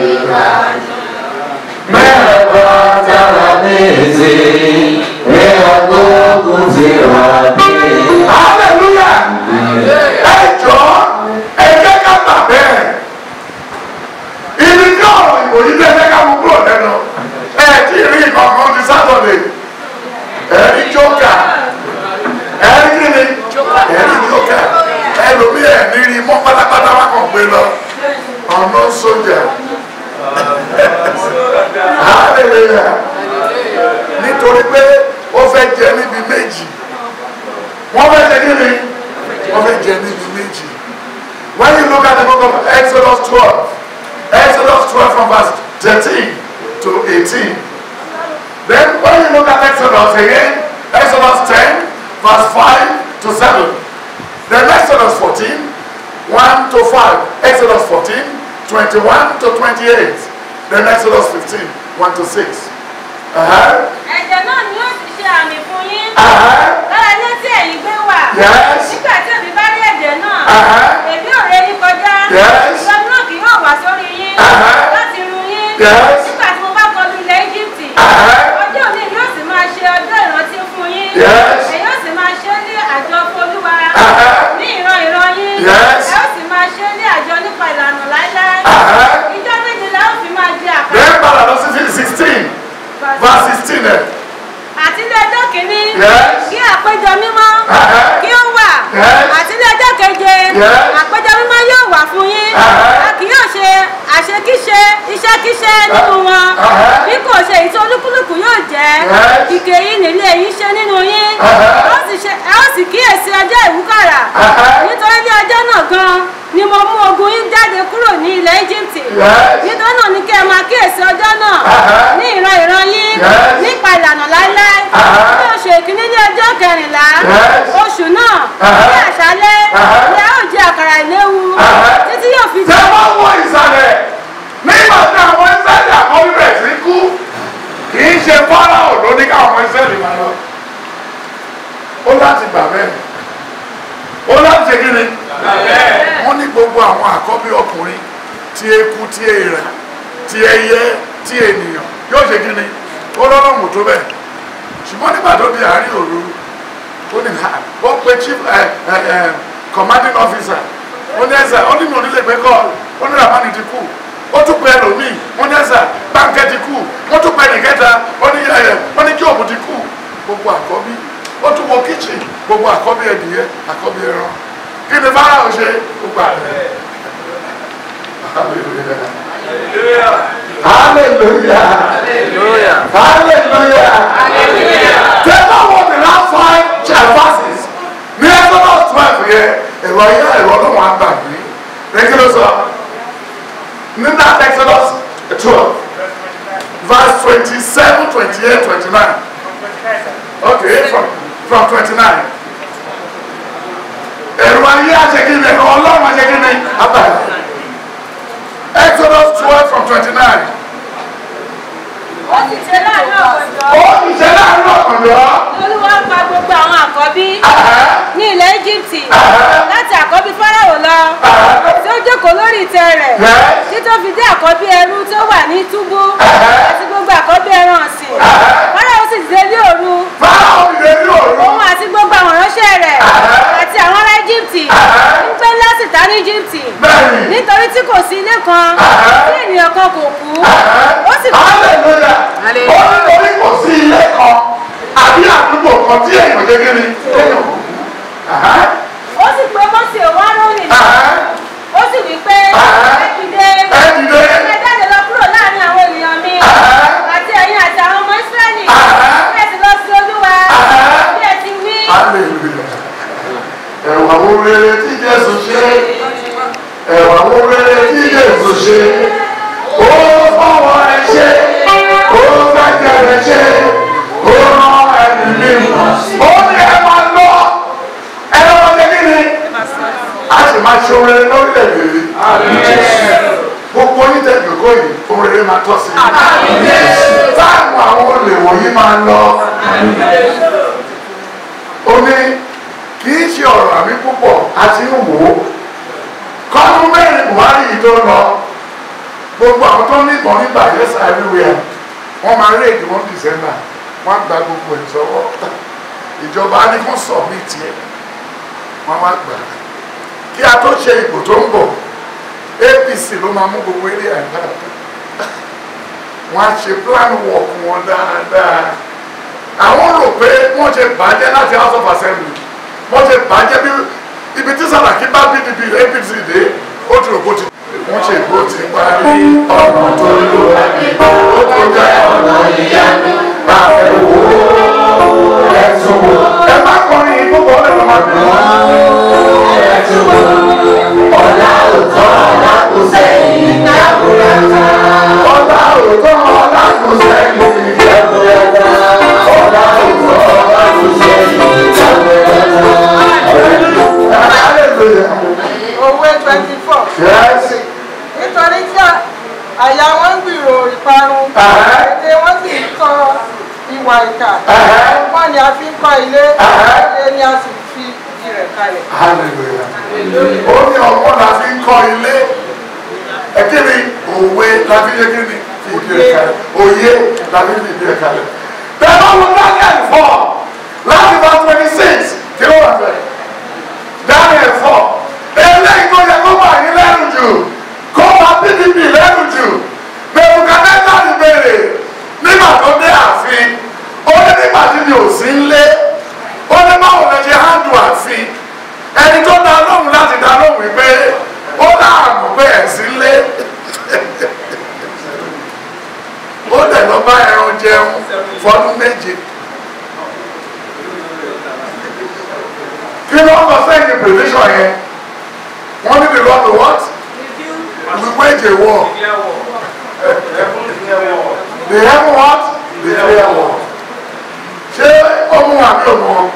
Mẹ́rẹ̀ẹ́bá tára ní ìsì, ìlà tó kù sí wà ní. hallelujah ẹ jọ ẹ jẹ́ ká gbà bẹ́ẹ̀ ibi tí ọ̀rọ̀ ìwòyí tẹ́ ẹ ká mú kúrò lẹ́nu ẹ tí ì rí kankan ti sátọ̀dẹ̀ ẹ rí jókà ẹ rí kíni ẹ rí jókà ẹlòmí ẹ nírí mọ́ pátápátá wà kàn gbé lọ ọ̀nà sójà hallelujah nítorí pé ó fẹ́ jẹ níbi méjì wọ́n fẹ́ jẹ kí ni wọ́n fẹ́ jẹ níbi méjì when you look at the book of Exodus twelve Exodus twelve from verse thirteen to eighteen then when you look at Exodus again Exodus ten verse five to seven then Exodus fourteen one to five Exodus fourteen twenty-one to twenty-eight then Exodus fifteen one to six. Uh-huh. ẹ̀jẹ̀ náà ni yóò ti ṣe àmì fún yín Uh-huh. lára ilé tí ẹ̀yin gbé wà Yes. nígbà tí èmi bá rí ẹ̀jẹ̀ náà Uh-huh. èmi ò ré yín kọjá Yes. ìjọba náà kì yóò wá sórí yín Uh-huh. láti run yín Yes. nígbà tí mo bá kọlu ilẹ̀ Íjíbítì Uh-huh. ọjọ́ òní yóò sì máa ṣe ọjọ́ ìrántí fún yín Yes. ẹ yóò sì máa ṣe ní àjọ folúwa Uh-huh. ní ìran ìran yín Yes. ẹ ó sì máa ṣe ní àjọ nípa ìlànà láéláé Uh-huh. ìjọ méje la ó fi máa di àkàrà Then padà lọ sí sixteen verse sixteen ẹ̀. àti ní ọjọ́ kìíní Yes. kí àpéjọ mímọ́ Uh-huh. kí ó wà Yes. àti ní ọjọ́ keje Yes. àpéjọ mímọ́ yóò wà fún yín Uh-huh. a kì yóò ṣe àṣekíṣe iṣẹ́kíṣẹ́ nínú wọn Uh-huh. bí kò ṣe èyí tí olúkúlùkù yóò jẹ́ Yes. kìkì èyí nílé yìí ṣe nínú yín Uh-huh. ẹ ó sì ṣe- ẹ ó sì kíyèsí ọjọ́ ìwúkàrà Uh-huh. nítorí ní ọjọ́ náà gan ni mo mú ogun yín jáde kúrò ní ilẹ̀ Íjíbítì Yes. nítorí náà ni kí ẹ máa kíyèsí ọjọ́ náà Uh-huh. ní ìran ìran yín Yes. nípa ìlànà láéláé Uh-huh. ní oṣù èkíní ní ọjọ́ kẹrìnlá Yes. oṣù náà Uh-huh. ní àṣálẹ́ Uh-huh. ni a ó jẹ àkàrà ìléwu Uh-huh. títí yóò fi Tẹ bá wọ ìsàlẹ̀ nígbà tí àwọn ìsàlẹ̀ àkọ́bí bẹ̀rẹ̀ sí kú kì í ṣe fọ́nrán ló ní káwọn ọmọ ìsàlẹ̀ máa lọ. Ó láti gbà bẹ́ẹ̀. Ó láti ṣe kí ni? Wọ́n ní gbogbo àwọn àkọ́bí ọkùnrin tí eku tí èèrà tí ẹyẹ tí ènìyàn yóò ṣe kí ni? Ó lọ́lọ́mù tó bẹ́ẹ̀. Ṣùgbọ́n nígbà tó di àárín òru ó ní ha ó pe chief ẹ ẹ ẹ commanding officer ó ní ẹsẹ ó ní mi ò ní lè gbé kọ́ọ̀lù ó ní ramani ti kú ó tún pe ẹlòmíì ó ní ẹsẹ báńkẹ́ ti kú ó tún pe ẹnìkẹta ó ní ẹ ó ní jóòbù ti kú gbogbo àkọ́bí ó tún wọ kitchen gbogbo àkọ́bí ẹdìyẹ àkọ́bí ẹran kí ni fáráò ṣe gbogbo àrẹ hallelujah hallelujah hallelujah tell me what the last five child verses ní Exodus twelve yẹ ẹ̀rọ ayé ẹ̀rọ ọlọ́wọ́n àgbàgbé lẹ́kí ló sọ nínú Exodus twelve verse twenty-seven twenty-eight twenty-nine okay from from twenty-nine ẹ̀rọ ayé àṣekínni ẹ̀rọ ọlọ́wọ́n àṣekínni àgbàgbé Exodus twelve from twenty-nine ó sì ṣe láàrin ọ̀gànjọ́ ó ti ṣe láàrin ọ̀kànjọ́ olúwa pa gbogbo àwọn àkọ́bí Àhá. ní ilẹ̀ Íjíbítì Àhá. láti àkọ́bí Fáráò lọ Àhá. tí ó jókòó lórí ìtẹ́ rẹ̀ Yes. tí tó fi ní túbú àti gbogbo àkọ́bí ẹran ọ̀sìn fọ́nrán ó sì dìde ní òru fáwọn ìdè ní òru òun àti gbogbo àwọn ránṣẹ́ rẹ̀ àti àwọn ará íjíbítì ń gbé lásìtá ní íjíbítì Bẹ́ẹ̀ni. nítorí tí kò sí ilé kan tí ènìyàn kan kò kú ó sì kú hallelujah ó ní torí kò sí ilé kan àbí àdúgbò kan tí èèyàn gẹ́gẹ́ ni èèyàn kù. ó sì pé mọ́sí òun árónì lọ ó sì wí pé ẹ dìde ẹ dìde. ẹ jáde lọ kúrò láàrin àwọn ènìyàn mi àti ẹ̀yin àti àwọn ọmọ ísírẹ́lì ẹ sì lọ sí olúwa bí ẹ ti wí. hallelujah ẹ̀wà wo rere tí jésù ṣe ẹ̀wà wo rere tí jésù ṣe ó fọwọ́ ẹ ṣe ó fẹ́kẹ̀ rẹ ṣe ó rán ẹni mímọ́ ó ní ẹ máa lọ ẹ lọ́wọ́ ṣe kí ni a sì máa ṣe orin rere lórílẹ̀-èdè yìí gbogbo onítẹ̀gbẹ̀ kó yìí orin rere máa tọ́ sí i táàmù àwọn olè wọ̀nyí máa lọ ó ní kì í ṣe ọ̀rọ̀ àmì púpọ̀ àti ń wò ó kọ́nù mẹ́rin buhari yìí tó lọ gbogbo àwọn tó ní ìbọn nígbà yẹn everywhere wọ́n máa rí èdè wọn december wọ́n á gba gbogbo ẹ̀ sọ́wọ́ ìjọba á ní kó sọ̀ mí tiẹ̀ wọ́n wá gbà á kí a tó ṣe ìbò tó ń bọ̀ apc ló máa mú gbogbo eré àgbà wọ́n á ṣe plan work wọn dáadáa àwọn rò pé wọ́n ṣe bàjẹ́ láti house of assembly wọ́n ṣe bàjẹ́ bí ibi tí sàlàkí bá pdp apc dé ó ti rò bó ti wọ́n ṣe ìbò ti parí ọ̀nà tó lò ó tó jẹ́ ọ̀nà ìyanu àfẹ́ wò ó ẹ̀sùn wò ẹ má kọrin gbogbo ọ̀lẹ́ ló máa dùn ẹ̀sùn wò ọ̀la òótọ́ ọ̀la kò sẹ́yìn ìjábùrẹ́ta ọ̀la òótọ́ ọ̀la kò sẹ́yìn ìjábùrẹ́ta ọ̀la òótọ́ ọ̀la kò sẹ́yìn ìjábùrẹ́ta. Hallelujah. òwe twenty four Yes. nítorí tí àyà wọn ń gbìrò ìparun Ẹ̀hẹ́. èdè wọn sì ń kọ ìwà ìkà Ẹ̀hẹ́. wọn ni a fi ń kọ́ ilé Ẹ̀hẹ́. ilé ni a sì fi ìdí rẹ̀ kalẹ̀. Hallelujah. Ó ní ọgbọ́n la fi ń kọ́ ilé. Ẹ̀kíni òwe la fi yé kíni fi ìdí ẹ̀ kalẹ̀. Òye la fi fi ìdí ẹ̀ kalẹ̀. Bẹ́ẹ̀ bá wo Daniel four láti bá twenty six kí ló wà bẹ́ẹ̀? Daniel four eléyìí tó yẹ kó wà ní lẹ́nu jù kó wà PDP lẹ́nu jù. Nebukadneza ti béèrè nígbà tó dé ààfin. Ó ní nígbà tí mi ò sí ń lé. Ó ní báwo lè ṣe handle ààfin ẹni tó dá lóhùn láti dá lóhùn wípé ó dáàbò pé ẹ̀sìn lé ó dẹ̀ lọ bá ẹran jẹun fọdún méje kí ló ń lọ sẹ́yìn prediction yẹn wọ́n ní the lord to what we wage a war the heaven what the clear war ṣé ọmọ àbí ọmọ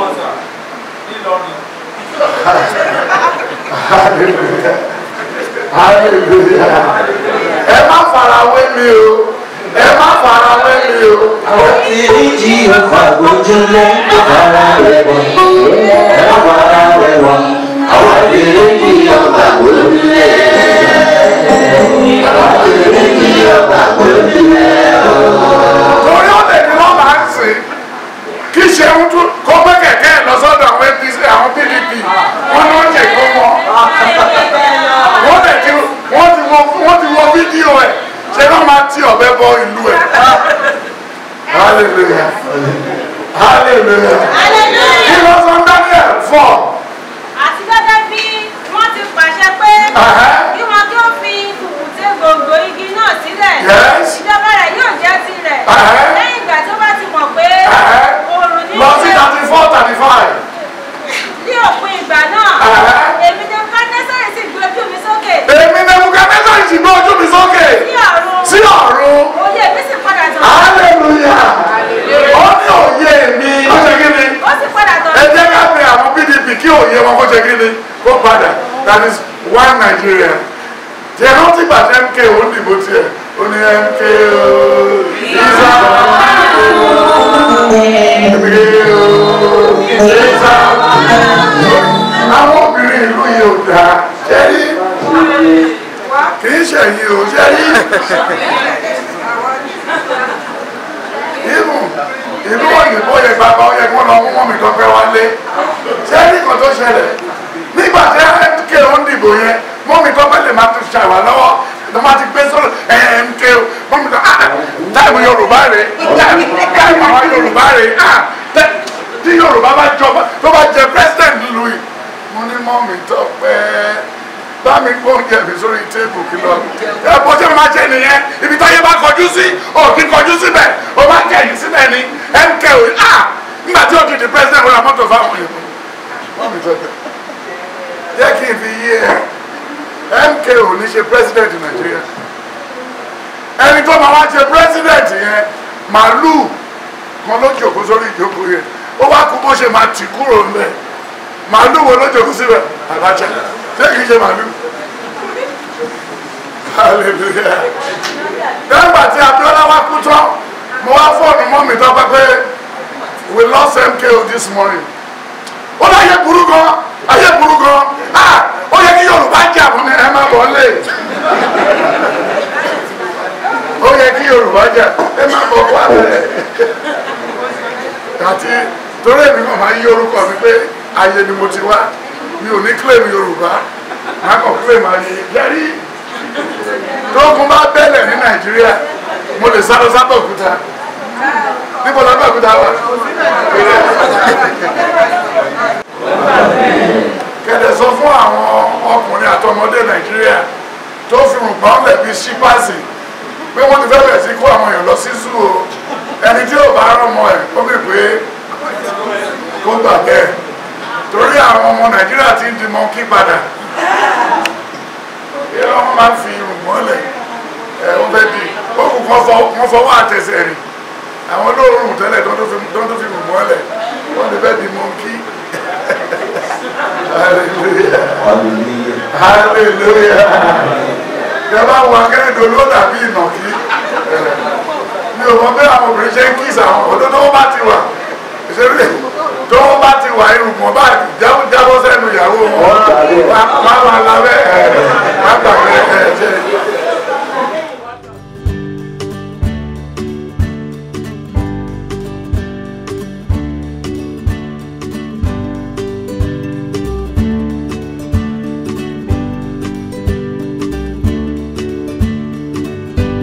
hallelujah hallelujah ẹ má fara wé mi o ẹ má fara wé mi o. Ìríjì ọ̀fà gbójúlé ara rẹ̀ wọ̀, ẹ̀fọ́ ara rẹ̀ wọ̀, àwọn ìríjì ọ̀fà gbójúlé. Àwọn ìríjì ọ̀fà gbójúlé. torí ó lè ní wọ́n máa ń sìn kí ṣeun tún kó pé kẹ̀kẹ́ ẹ̀ lọ sọ́dọ̀ àwọn apc àwọn pdp wọ́n ní wọ́n ṣe kó wọn wọ́n dẹ̀ ti wọ́n ti wọ wọ́n ti wọ fídíò ẹ̀ ṣe ló máa ti ọ̀bẹ bọ ìlú ẹ̀ hallelujah hallelujah kí ló sọ daniel four àti gẹ́gẹ́ bí wọ́n ti pàṣẹ pé Ẹ̀hẹ́. kí wọn kí ó fi kùkùté gbòǹgbò igi náà sílẹ̀ Yes. ìjọba rẹ̀ yóò jẹ́ tirẹ̀ Ẹ̀hẹ́. lẹ́yìn ìgbà tó bá ti mọ̀ pé Ẹ̀hẹ́. oòrùn ní lọ sí ṣe thirty four thirty five ní òpin ìgbà náà Ẹ̀hẹ́. èmi ní kánẹ́sẹ̀rì sì gbé ojú mi sókè èmi nebukadneza yìí ti gbé ojú mi sókè sí ọ̀run sí ọ̀run òye mi sì padà tọ̀ hallelujah ó ní òye mi ó ṣe kí ni ó sì padà tọ̀ ẹ jẹ́ ká pe àwọn pdp kí òye wọn kó ṣe kí ni kó padà that is one nigeria tí ẹ rántí gbà tí mk ò ń dìbò tiẹ̀ ó ní mk o isa mk o isa àwọn obìnrin ìlú yìí ò dáa ṣe rí kì í í ṣẹ̀yìn o ṣe rí ìmù ìlú òyìnbó yẹ bàbá ó yẹ kí wọ́n lọ mú mọ́mì tó fẹ́ wálé ṣé rí nǹkan tó ṣẹlẹ̀ nígbà tí mk ó ń dìbò yẹn mọ́mì tó fẹ́ lè máa tún ṣàwà lọ́wọ́ tó máa ti gbé sọ́rọ̀ mk ó mọ́mì tó ah táìmù yorùbá rè táìmù àwọn yorùbá rè ah tí yorùbá bá jọba tó bá jẹ president lu yìí mo ní mọ́mì tó pẹ́ bá mi kó oúnjẹ mi sórí téèbù kí lọ ẹ bó ṣe máa ṣe nìyẹn ibi táyé bá kọjú sí òkè kọjú síbẹ̀ ó bá kẹ̀yìn síbẹ̀ ni mk ò ah nígbà tí ó ti di president wọn ra mọ́tò fáwọn èèyàn mọ́mì tó pẹ́ jẹ́ kí n fi yé ẹ mk ò ní ṣe president nàìjíríà ẹni tó máa wá ṣe president yẹn màálù kan ló jòkó sórí ìjókòó yẹn ó wá kú bó ṣe máa tì kúrò ńbẹ màálù wo ló jòkó síbẹ̀ Abacha ṣé kìí ṣe màálù hallelujah nígbà tí Abiola wá kú tán mo wá fóònù mọ́ mi tọ́pẹ́ pé we lost MKO this morning ó lọ ayé burú gan ayé burú gan ah ó yẹ kí Yorùbá jà fún ni ẹ má bọ̀ lé ó yẹ kí Yorùbá jà ẹ má bọ̀ wá lẹ̀ àti torí èmi náà máa yí orúkọ mi pé ayé ni mo ti wá mi ò ní claim yorùbá máa kàn claim ayé yẹrí tókun bá bẹ́lẹ̀ ní nàìjíríà mo lè sá lọ sábà òkúta níbo lábẹ́ òkúta wà. kẹ̀dẹ̀ sọ fún àwọn ọkùnrin àtọmọdé nàìjíríà tó fi rùgbọ́n lẹ̀ bí sípàsì pé wọ́n ti fẹ́ bẹ̀rẹ̀ sí kó àwọn èèyàn lọ sí zoo o ẹni tí ò bá rọmọ ẹ̀ kó mi pé kó gbà bẹ́ẹ̀ torí àwọn ọmọ nàìjíríà ti ń di mọ́kí padà bí wọ́n máa ń fi irun mọ́lẹ̀ ẹ̀ wọ́n fẹ́ di ó kù kọ́ fọwọ́ àtẹsẹ̀ rìn àwọn olóòórùn tẹ́lẹ̀ tó tó fi irun mọ́lẹ̀ wọ́n ti fẹ́ di mọ́kí hallelujah hallelujah ìjọba wọ akẹ́rẹ́dọ̀ ló dàbí ìnàkí mi ò mọ bí àwọn obìnrin ṣe ń kí ìsàwọn òdodo bá ti wà ìṣeré tó bá ti wà irùngbọ̀n bá jábọ́ sẹ́nu